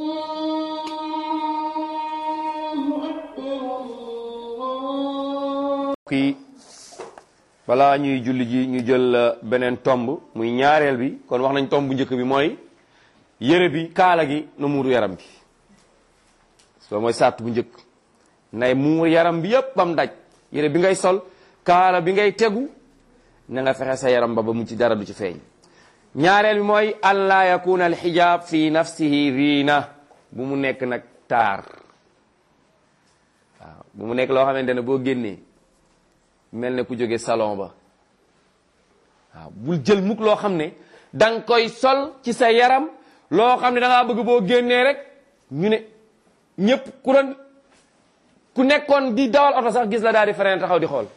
kii balaa ñuy julli ji ñu jël beneen tomb muy ñaareel bi kon wax nañ tomb bu njëkk bi mooy yére bi kaala gi na muuru yaram bi soo mooy sàtt bu njëkk nay muur yaram bi yépp bam daj yére bi ngay sol kaala bi ngay tegu na nga fexe sa yaram ba ba mu ci dara du ci feeñ ñaareel bi mooy allah yakuna al xijaab fi nafsihi riina bu mu nekk nag taar waaw bu mu nekk loo xamante ne boo génnee mel ne ku jóge salon ba waaw bul jël mukk loo xam ne da nga koy sol ci sa yaram loo xam ne da ngaa bëgg boo génnee rek ñu ne ñëpp ku doon ku nekkoon di dawal oto sax gis la daal di frein taxaw di xool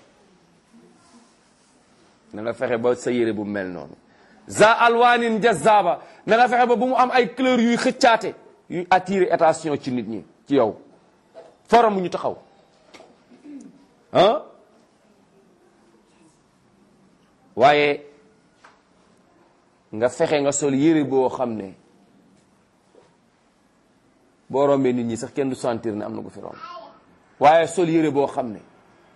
na nga fexe ba sa yére bu mel noonu za alwanin jazaba na nga fexe ba bu mu am ay couleur yuy xëccaate yuy attirer attention ci nit ñi ci yow forom mu ñu taxaw ah waaye nga fexe nga sol yére boo xam ne boo rombee nit ñi sax kenn du sentir ne am na ko fi romb waaye sol yére boo xam ne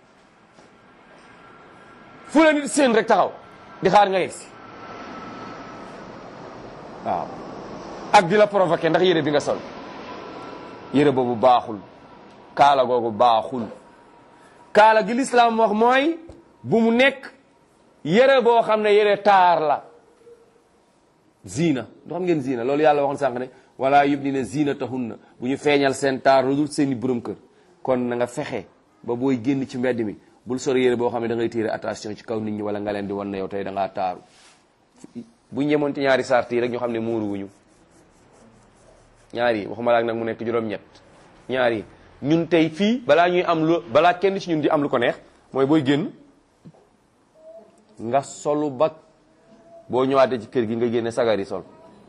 fu la nit seen rek taxaw di xaar nga yegsi waaw ak di la provoqué ndax yére bi nga sol yére boobu baaxul kaala googu baaxul kaala gi lislaam wax mooy bu mu nekk yére boo xam ne yére taar la ziina du xam ngeen ziina loolu yàlla waxoon sànq ne wala yubdina zinatahunna bu ñu feeñal seen taar lu dul seeni borom kër kon na nga fexe ba booy génn ci mbedd mi bul sor yére boo xam ne da ngay tirer attention ci kaw nit ñi wala nga leen di wan ne yow tey da ngaa taaru bu ñu yemoon ci ñaari sart yi rek ñu xam ne muuru wuñu ñaari waxuma laak nag mu nekk juróom-ñett ñaari ñun tey fii balaa ñuy am lu balaa kenn ci ñun di am lu ko neex mooy booy génn nga solu ba boo ñëwaatee ci kër gi nga génne sagari sol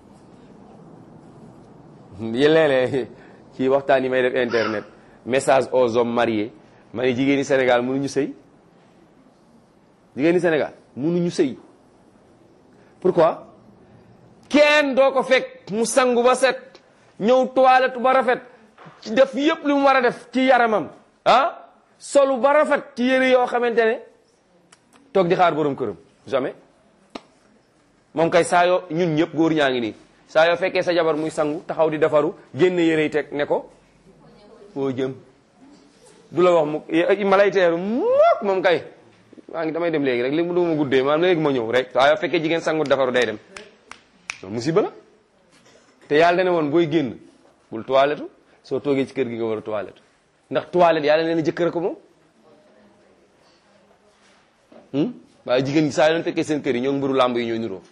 léeg-léeg ci waxtaan yi may def internet message aux hommes mariés ma ne jigéen ñi Sénégal mënuñu sëy jigéen ñi Sénégal mënuñu sëy pourquoi kenn doo ko fekk mu sangu ba set ñëw toilette ba rafet ci def yëpp lu mu war a def ci yaramam ah solu ba rafet ci yére yoo xamante ne toog di xaar borom këram jamais moom kay saa yoo ñun ñëpp góor ñaa ngi nii saa yoo fekkee sa jabar muy sangu taxaw di defaru génn yére yi teg ne ko foo jëm du la wax mu ma lay teeru mook moom kay maa ngi damay dem léegi rek léegi mu duma guddee maanaam léegi ma ñëw rek saa yoo fekkee jigéen sangu defaru day dem loolu musiba la te yàlla dana woon booy génn bul toilette soo toogee ci kër gi nga war a toilette ndax toilette yàlla nee na jëkkër ko moom waaye jigéen gi saa yoo leen fekkee seen kër yi ñoo mburu làmb yi ñooy niroo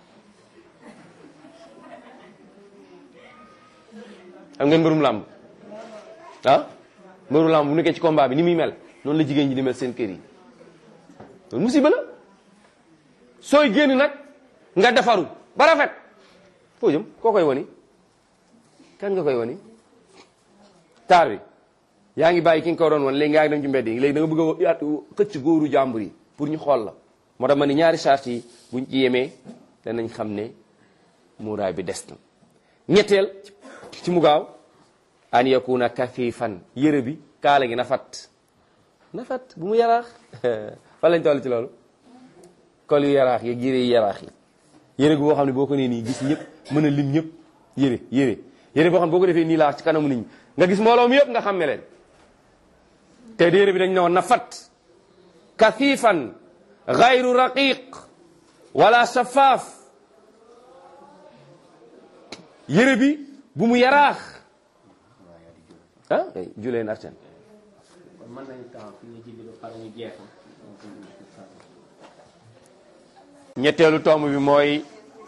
xam ngeen mbërum làmb ah mbëru làmb bu nekkee ci combat bi ni muy mel noonu la jigéen ñi di mel seen kër yi loolu musiba la sooy génn nag nga defaru ba rafet foo jëm koo koy woni kan nga koy woni taar bi yaa ngi bàyyi ki nga ko doon won léegi yaa ngi dem ci mbedd yi léegi da nga bëgg a xëcc góoru jàmbur yi pour ñu xool la moo tax ma ni ñaari charte yi buñ ci yemee danañ xam ne muuraay bi des na ñetteel ci mu gaaw an yakuna kafifan yére bi kaala gi na fat na fat bu mu yaraax fan lañ toll ci loolu kol yu yaraax yi yére yu yaraax yi yére gu boo xam ne boo ko nee nii gis ñëpp mën a lim ñëpp yére yére yére boo xam ne boo ko defee nii laa ci kanamu nit ñi nga gis mbooloo mi yëpp nga xam ne leen te yére bi dañ ne woon na fat kafifan gayru raqiq wala shafaaf yére bi bu mu yaraax ah kay julee na arten mën nañu taxaw fi ñu julli ba pare ñu jeexal ñetteelu tomb bi mooy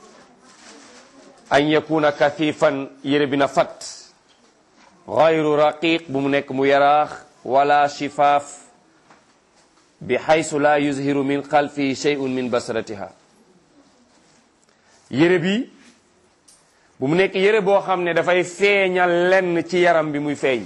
an yakuna kathifan yére bi na fat gayru raqiq bu mu nekk mu yaraax wala shifaaf bi xaysu la yuzhiru min xalfihi shay'un min basratiha yére bi bu mu nekk yére boo xam ne dafay feeñal lenn ci yaram bi muy feeñ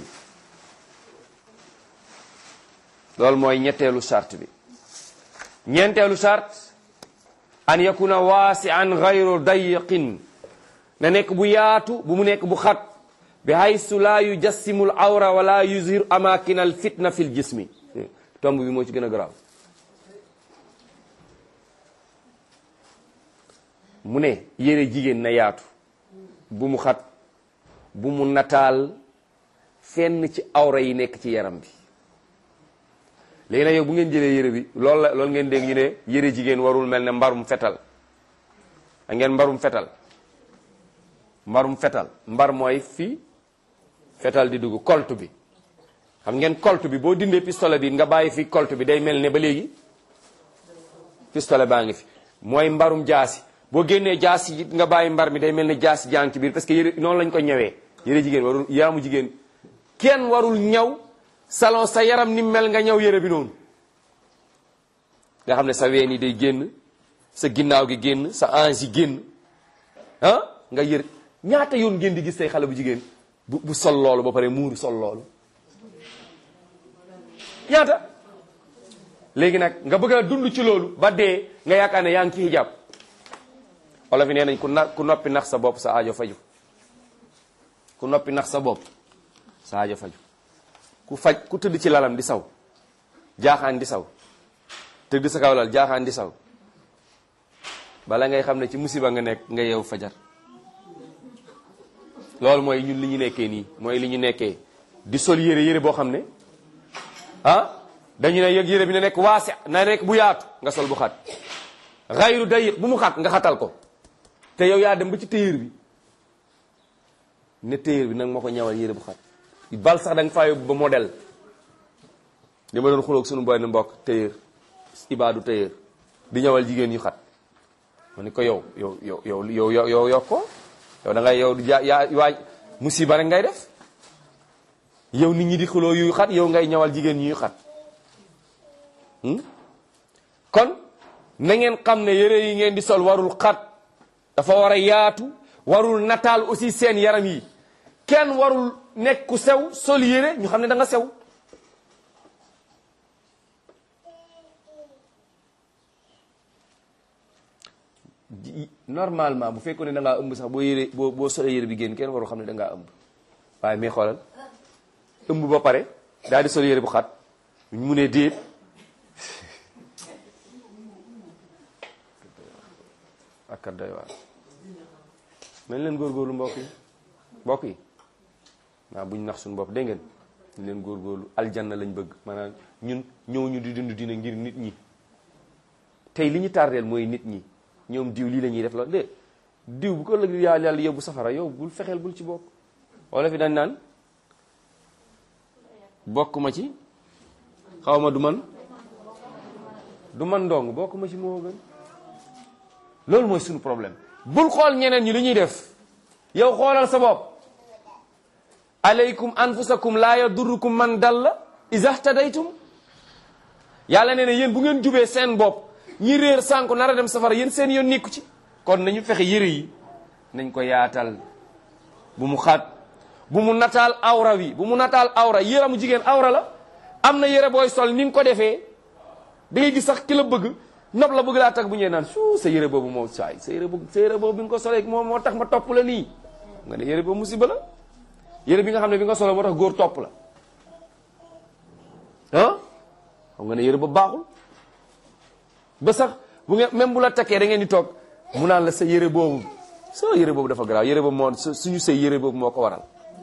loolu mooy ñetteelu charte bi ñeenteelu charte an yakuna waasi'an gayru dayiqin na nekk bu yaatu bu mu nekk bu xat bi haysu la yujassimu al awra wala yuzhiru amakin al fitna fi l jismi tomb bi moo ci gën a garaaw mu ne yére jigéen na yaatu bu mu xat bu mu nataal fenn ci awra yi nekk ci yaram bi léegi nag yow bu ngeen jëlee yére bi loolu la loolu ngeen dégg ñu ne yére jigéen warul mel ne mbarum fetal a ngeen mbarum fetal mbarum fetal mbar mooy fii fetal di dugg colt bi xam ngeen colt bi boo dindee pistolet bi nga bàyyi fi colt bi day mel ne ba léegi pistolet baa ngi fi mooy mbarum jaasi boo génnee jaasi ji nga bàyyi mbar mi day mel ni jaasi jàng ci biir parce que yére noonu lañ ko ñëwee yére jigéen warul yaramu jigéen kenn warul ñaw salon sa yaram ni mel nga ñaw yére bi noonu nga xam ne sa ween yi day génn sa ginnaaw gi génn sa ange yi génn ah nga yër ñaata yoon ngeen di gis tey xale bu jigéen bu bu sol loolu ba pare muuru sol loolu ñaata léegi nag nga bëgg a dund ci loolu ba dee nga yaakaar ne yaa ngi ci hijab olof yi nee nañ ku na ku noppi nax sa bopp sa aajo faju ku noppi nax sa bopp sa aajo faju ku faj ku tëdd ci lalam di saw jaaxaan di saw tëdd sa kaw lal jaaxaan di saw bala ngay xam ne ci musiba nga nekk nga yeew fajar loolu mooy ñun li ñu nekkee nii mooy li ñu nekkee di sol yére yére boo xam ne ah dañu ne yëg yére bi na nekk waasi na nekk bu yaatu nga sol bu xat xayru dayiq bu mu xat nga xatal ko te yow yaa dem ba ci téyër bi ne téyër bi nag moo ko ñawal yére bu xat bal sax da nga faa yóbbu ba modèle di ma doon xuloog sunu boy ne mbokk téyër ibaadu téyër di ñawal jigéen ñu xat ma ni ko yow yow yow yow yow yow yow yokk ko yow da ngay yow yaa yaa waaj musiba rek ngay def yow nit ñi di xuloo yuy xat yow ngay ñawal jigéen ñuy xat kon na ngeen xam ne yére yi ngeen di sol warul xat dafa war a yaatu warul nataal aussi seen yaram yi kenn warul nekk ku sew sol yére ñu xam ne da nga sew normalement bu fekkoon ne da ngaa ëmb sax boo yére boo boo solee yére bi génn kenn warul xam ne da ngaa ëmb waaye mais xoolal ëmb ba pare daal di sol yére bu xat mu ne déet ak doy waar nañ leen góorgóorlu mbokk yi mbokk yi waaw buñ nax suñu bopp dégg ngeen ñu leen góorgóorlu aljanna lañ bëgg maanaam ñun ñëw ñu di dund dina ngir nit ñi tey li ñu tardeel mooy nit ñi ñoom diw lii la ñuy def la de diw bu ko ëllëg yàlla yàlla yóbbu safara yow bul fexeel bul ci bokk wala fi dañ naan bokk ma ci xaw ma du man du man ndong bokk ma ci moo gën loolu mooy suñu problème bul xool ñeneen ñi li ñuy def yow xoolal sa bopp alaykum anfusakum laa yadurrukum man dalla iza htadaytum yàlla nee na yéen bu ngeen jubee seen bopp ñi réer sànku nar a dem safara yéen seen yoon nekku ci kon nañu fexe yëre yi nañ ko yaatal bu mu xaat bu mu nataal awra wi bu mu nataal awra yëramu jigéen awra la am na yëre booy sol ni nga ko defee da ngay gis sax ki la bëgg nopp la bëgg laa tag bu ñëwee naan su sa yëre boobu moo saay sa yëre boobu sa yëre boobu bi nga ko solee moom moo tax ma topp la nii nga ne yëre boobu musiba la yëre bi nga xam ne bi nga solee moo tax góor topp la ah xam nga ne yëre boobu baaxul ba sax bu ngeen même bu la takkee da ngeen di toog mu naan la sa yëre boobu sa yëre boobu dafa garaaw yëre boobu moo suñu sëy yëre boobu moo ko waral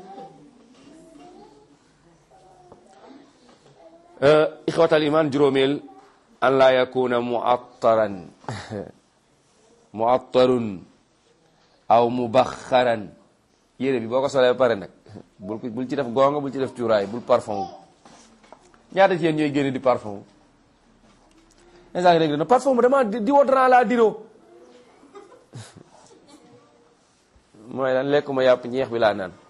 ixwatal iman juróomeel an laa yakuna muattaran muattarun aw mubaxaran yére bi boo ko solee ba pare nag bul ko bul ci def gonga bul ci def cuuraay bul parfum ñaata ci yéen ñooy génne di parfum instant dégg na parfum bu dama déodorant laa diroo mooy lan lekkuma yàpp ñeex bi laa naan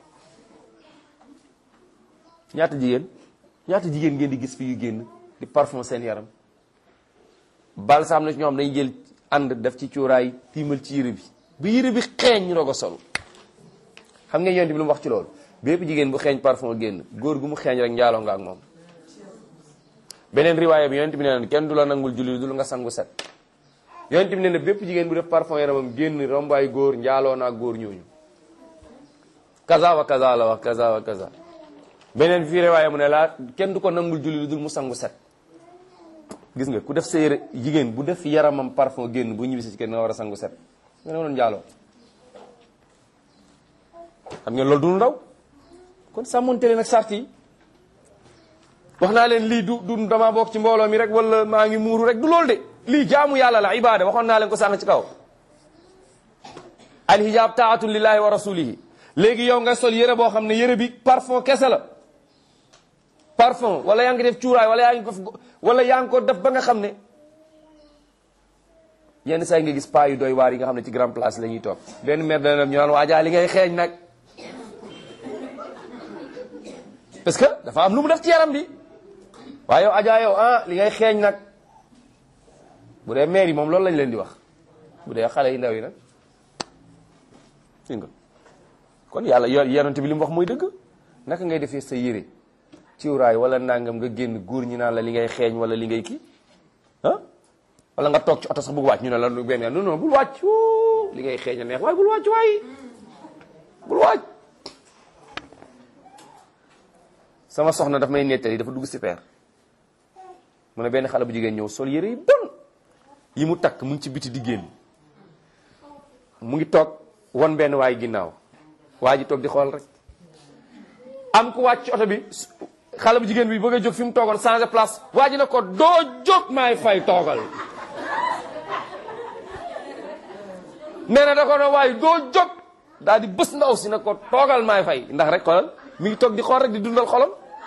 ñaata jigéen ñaata jigéen ngeen di gis fi yu génn di parfum seen yaram bal sax am na ci ñoo xam dañuy jël ànd def ci cuuraay tiimal ci yére bi bu yére bi xeeñ ñu doog a sol xam nga yonent bi lu mu wax ci loolu bépp jigéen bu xeeñ parfum génn góor gu mu xeeñ rek njaaloo nga ak moom beneen riwaaya bi yonent bi nee na kenn du la nangul julli du nga sangu set yonent bi nee na bépp jigéen bu def parfum yaramam génn rombaay góor njaaloo naa góor ñooñu kaza wa kaza la wax kaza wa kaza beneen fii riwaaya mu ne laa kenn du ko nangul julli dul mu sangu set gis nga ku def sa yére jigéen bu def yaramam parfum génn bu ñibbisi ci kenn nga war a sangu set nga ne woon njaaloo xam ngeen loolu du ndaw kon sàmmonte leen ak sart yi wax naa leen lii du du dama bokk ci mbooloo mi rek wala maa ngi muuru rek du loolu de lii jaamu yàlla la ibada waxoon naa leen ko sànq ci kaw alhijab taatun lillahi wa rasulihi léegi yow nga sol yére boo xam ne yére bi parfum kese la parfum wala yaa ngi def cuuraay wala yaa ngi ko wala yaa ngi ko def ba nga xam ne yenn saa yi nga gis paa yu doy waar yi nga xam ne ci grand place la ñuy toog benn maire dana dem ñu naan waajaa li ngay xeeñ nag parce que dafa am lu mu def ci yaram bi waaye yow ajaa yow ah li ngay xeeñ nag bu dee maire yi moom loolu lañ leen di wax bu dee xale yi ndaw yi nag fi nga kon yàlla yo yonent bi li mu wax mooy dëgg naka ngay defee sa yére ciwraay wala nangam nga génn góor ñi naan la li ngay xeeñ wala li ngay kii ah wala nga toog ci oto sax bëgg wàcc ñu ne la lu benn non non bul wàcc wuu li ngay xeeñ a neex waaye bul wàcc waaye bul wàcc sama soxna daf may nettali dafa dugg super mu ne benn xale bu jigéen ñëw sol yére yi bon yi mu takk mu ngi ci biti di génn mu ngi toog won benn waay ginnaaw waa ji toog di xool rek am ku wàcc ci oto bi xale bu jigéen bi bëgg a jóg fi mu toogoon changer place waa ji ne ko doo jóg maay fay toogal nee na da ko ne waaye doo jóg daal di bës ndaw si ne ko toogal maay fay ndax rek xoolal mi ngi toog di xool rek di dundal xolam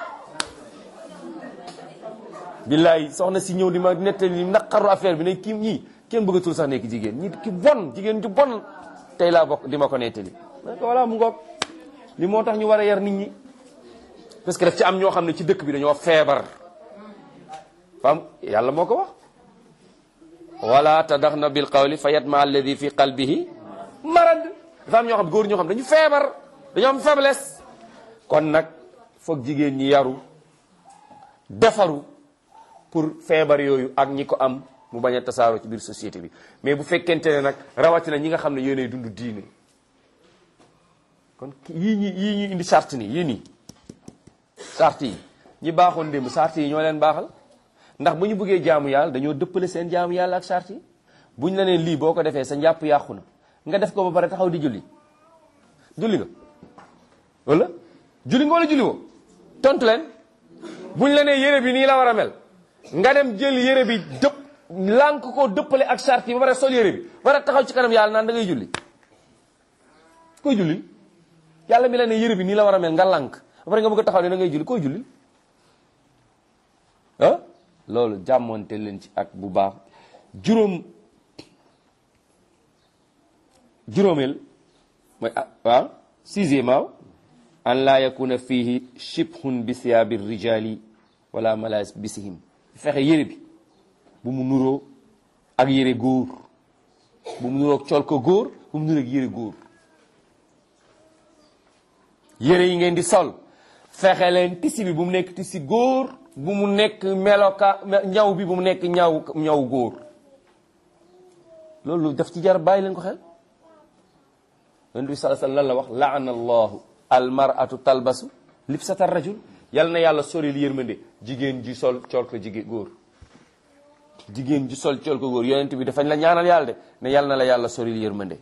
billaay soxna si ñëw di ma nettali naqaru affaire bi ne kii ñii kenn bëggatul sax nekk jigéen ñi ki bon jigéen ju bon tey laa bokk di ma ko nettali ma ko voilà mu ngoog li moo tax ñu war a yar nit ñi parce que daf ci am ñoo xam ne ci dëkk bi dañoo feebar fam yàlla moo ko wax wala tadaxna bil qawli fa yatma alladi fi qalbihi marad dafa am ñoo xam góor ñoo xam dañu feebar dañoo am faiblesse kon nag foog jigéen ñi yaru defaru pour feebar yooyu ak ñi ko am mu bañ a tasaaroo ci biir société bi mais bu fekkente ne nag rawatina ñi nga xam ne yéenay dund diine kon yii ñi yii ñuy indi charte nii yii nii charte yi ñi baaxoon démb charte yi ñoo leen baaxal ndax bu ñu bëggee jaamu yàlla dañoo dëppale seen jaamu yàlla ak charte yi buñ la nee lii boo ko defee sa njàpp yàqu na nga def ko ba pare taxaw di julli julli nga wala julli nga wala julli woo tontu leen buñ la nee yére bi nii la war a mel nga dem jël yére bi dëpp lànk ko dëppale ak charte yi ba pare sol yére bi war a taxaw ci kanam yàlla naan da ngay julli koy julli yàlla mi la ne yére bi nii la war a mel nga lànk ba pare nga bëgg a taxaw ne da ngay julli koy julli ah loolu jàmmoonte leen ci ak bu baax juróom juróomeel mooy ah waaw sixième waaw an laa yakuna fihi shibhun bi siyaabi rijali wala malaas bisihim fexe yére bi bu mu nuroo ak yére góor bu mu nuroo col ko góor bu mu nuroo ak yére góor yére yi ngeen di sol fexe leen tisi bi bu mu nekk tisi góor bu mu nekk meloka ñaw bi bu mu nekk ñaw ñaw góor loolu daf ci jar bàyyi leen ko xel yonent bi sallallahu alayhi wasallam lan la wax laana allahu almaratu talbasu libsata rajul yal na yàlla soril yërmande jigéen ji sol col ko jigéen góor jigéen ji sol col ko góor yonent bi dafañ la ñaanal yàlla de ne yal na la yàlla soril yërmande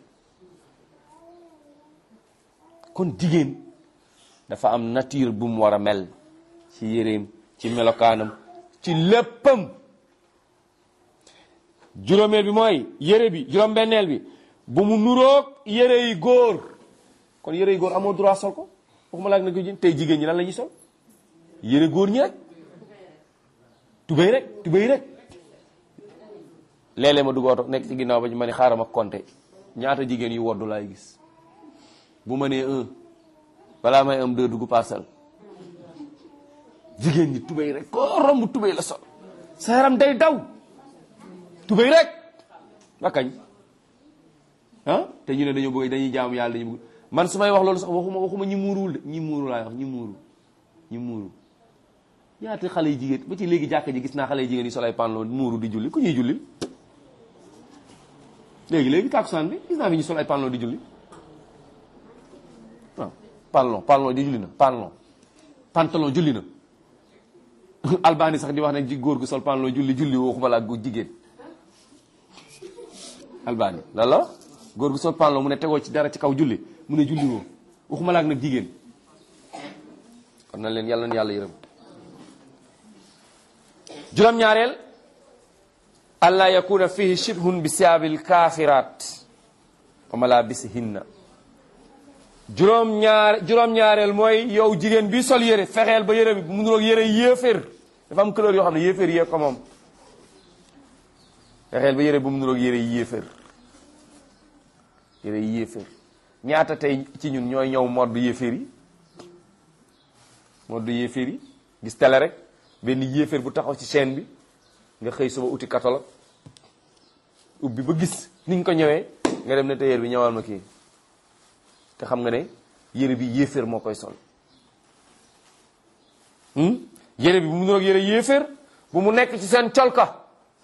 kon jigéen dafa am nature bu mu war a mel ci yéreem ci melokaanam ci léppam juróomeel bi mooy yére bi juróom-benneel bi bu mu nuroog yére yi góor kon yére yi góor amoo droit sol ko waxuma laag na ko jën tey jigéen ñi lan la ñuy sol yére góor ñi rek tubéy rek tubéy rek léeg-léeg ma dugg oto nekk ci ginnaaw ba ñu ma ne xaaral ma compter ñaata jigéen yu woddu laay gis bu ma nee un balaa may am deux dugg parcelle jigéen ñi tubéy rek koo romb tubéy la sol sa yaram day daw tubéy rek ba kañ ah te ñu ne dañoo bëgg dañuy jaamu yàlla dañu bëgg man su may wax loolu sax waxuma waxuma ñi muuruwul de ñi muuru laay wax ñi muuru ñi muuru ñaata xale yi jigéen ba ci léegi jàkka ji gis naa xale yi jigéen yi sol ay pantalon muuru di julli ku ñuy julli léegi léegi tàkkusaan bi gis naa fi ñu sol ay pantalon di julli waaw pantalon pantalon di julli na pantalon pantalon julli na albani sax di wax ne ji góor gu sol pantalon julli julli waxuma la gu jigéen albani lan la wax góor gu sol pantalon mu ne tegoo ci dara ci kaw julli mu ne julli woo waxuma la ak nag jigéen kon na leen yàlla na yàlla yërëm juróom-ñaareel allah yakuna fihi shibhun bi siyaabil kaafirat wa malabisihinna juróom-ñaar juróom-ñaareel mooy yow jigéen bi sol yére fexeel ba yére bi mu nuroog yére yéeféer dafa am couleur yoo xam ne yéeféer yee ko moom fexeel ba yére bu mu nuroog yére yi yéeféer yére yi yéeféer ñaata tey ci ñun ñooy ñëw modd yéeféer yi modd yéeféer yi gis télé rek benn yéeféer bu taxaw ci chaîne bi nga xëy suba uti catalogue ubbi ba gis ni nga ko ñëwee nga dem ne tailleur bi ñëwal ma kii te xam nga ne yére bi yéeféer moo koy sol yére bi bu mu nuroog yére yéeféer bu mu nekk ci seen colka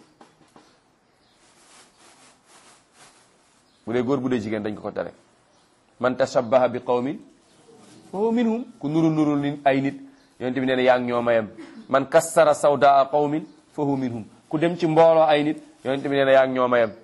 bu dee góor bu dee jigéen dañ ko ko tere man tashabbaha bi qawmin fa huwa minhum ku nuru nurul ni ay nit yonent bi nee na yaa ngi ñoo mayam man kassara sawdaa qawmin fa huwa minhum ku dem ci mbooloo ay nit yonent bi nee na yaa ngi ñoo mayam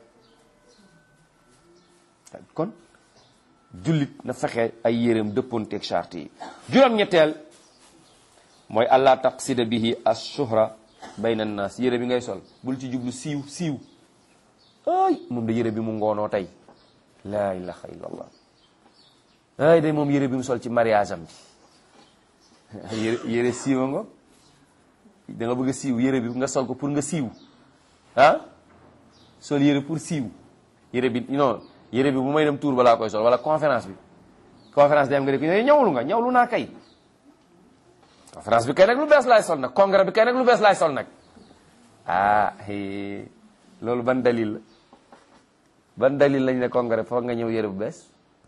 kon jullit na fexe ay yéreem dëppoonteeg charte yi juróom-ñetteel mooy allah taqsida bihi ashuhra bayna annaas yére bi ngay sol bul ci jublu siiw siiw ay moom da yére bi mu ngoonoo tey laa ilaha illallah ay day moom yére bi mu sol ci mariage am bi yére yére siiwa nga da nga bëgg a siiw yére bi nga sol ko pour nga siiw ah sol yére pour siiw yére bi non yére bi bu may dem tour balaa koy sol wala conférence bi conférence day am nga def ne ñawlu nga ñawlu naa kay conférence bi kay nag lu bees laay sol nag congrès bi kay nag lu bees laay sol nag ah loolu ban dalil la ban dalil lañ ne congrès foog nga ñëw yére bu bees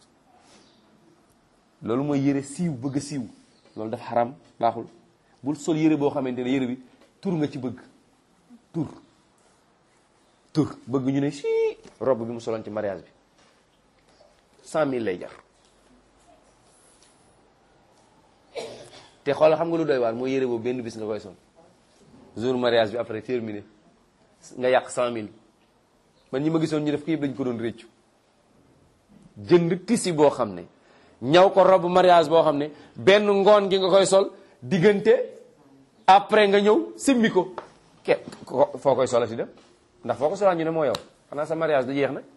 loolu mooy yére siiw bëgg a siiw loolu dafa xaram baaxul bul sol yére boo xamante ne yére bi tur nga ci bëgg tur tur bëgg ñu ne si robe bi mu soloon ci mariage bi cent mille lay jar te xoolal xam nga lu doy waar mooy yére boobu benn bis nga koy sol jour mariage bi après terminé nga yàq cent mille man ñi ma gisoon ñu def ko yëpp dañ ko doon réccu jënd tisi boo xam ne ñaw ko robe mariage boo xam ne benn ngoon gi nga koy sol diggante après nga ñëw simmi ko ke foo koy solati dem ndax foo ko solaat ñu ne moo yow xanaa sa mariage du jeex nag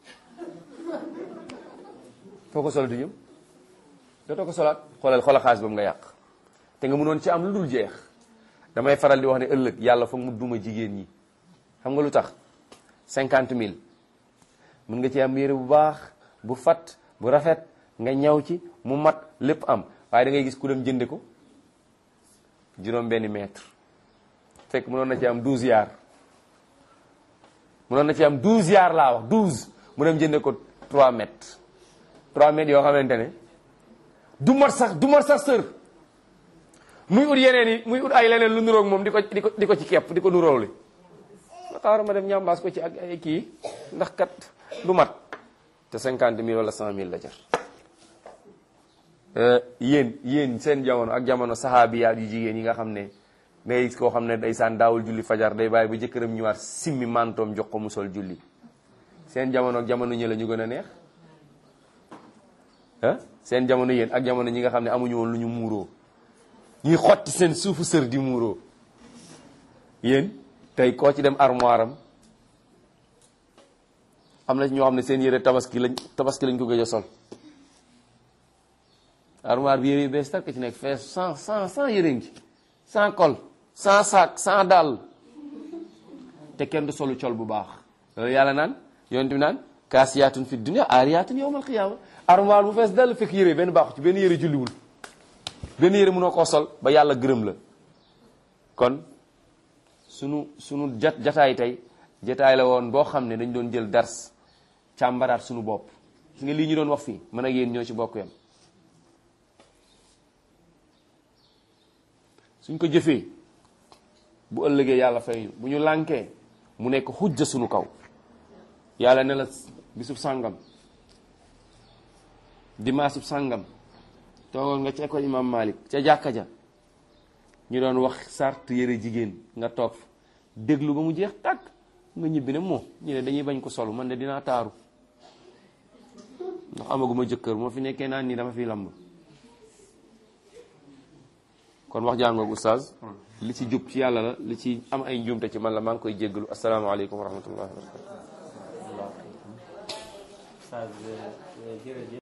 foo ko solati ñëw dootoo ko solaat xoolal xoolal xaalis boobu nga yàq te nga mënoon ci am lu dul jeex damay faral di wax ne ëllëg yàlla foog mu duma jigéen ñi xam nga lu tax cinquante mille mën nga ci am yére bu baax bu fat bu rafet nga ñaw ci mu mat lépp am waaye da ngay gis ku dem jënde ko juróom benn mètre fekk mënoon na ci am douze yaar mënoon na ci am douze yaar laa wax douze mu dem jënde ko trois mètres trois mètres yoo xamante ne du mat sax du mat sax sër muy ut yeneen yi muy ut ay leneen lu nuroog moom di ko di ko di ko ci kepp di ko nuróowli ma xaaral ma dem ñambaas ko ci ak ay kii ndax kat du mat te cinquante mille wala cent mille la jar yéen yéen seen jamono ak jamono saxaabiyaat yu jigéen yi nga xam ne day koo xam ne day saan daawul julli fajar day bàyyi ba jëkkëram ñëwaat simmi mantoom jox ko mu sol julli seen jamono ak jamono ñi la ñu gën a neex ah seen jamono yéen ak jamono ñi nga xam ne amuñu woon lu ñu muuroo ñuy xotti seen suufu sër di muuroo yéen tey koo ci dem armoire am am na ñoo xam ne seen yére tabaski lañ tabaski lañ ko gëj a sol armoire bi yére yu bees takk ci nekk fees sans sans sans yére ngi sans col sans sac sans dàll te kenn du solu col bu baax loolu yàlla naan yonent bi naan kaasiyaatun fi dunya aariyaatun yawmal qiyaama armoire bu fees dal fekk yére benn baaxu ci benn yére julliwul benn yére mënoo koo sol ba yàlla gërëm la kon sunu sunu jat jataay tey jataay la woon boo xam ne dañ doon jël dars càmbaraat sunu bopp gis nga lii ñu doon wax fii mën ak yéen ñoo ci bokk yam suñ ko jëfee bu ëllëgee yàlla fay ñu bu ñu lànkee mu nekk xujja sunu kaw yàlla ne la bisub sàngam dimaasub sàngam toogoon nga ca école imam Malik ca jàkka ja ñu doon wax sart yëre jigéen nga toog déglu ba mu jeex tàkk nga ñibbi ne moo ñu ne dañuy bañ ko solu man de dinaa taaru ndax amaguma jëkkër moo fi nekkee naan nii dama fi lamb kon wax jàngoog oustaz li ci jub ci yàlla la li ci am ay njuumte ci man la maa ngi koy jéggalu asalaamaaleykum wa rahmatullahi wa barakatu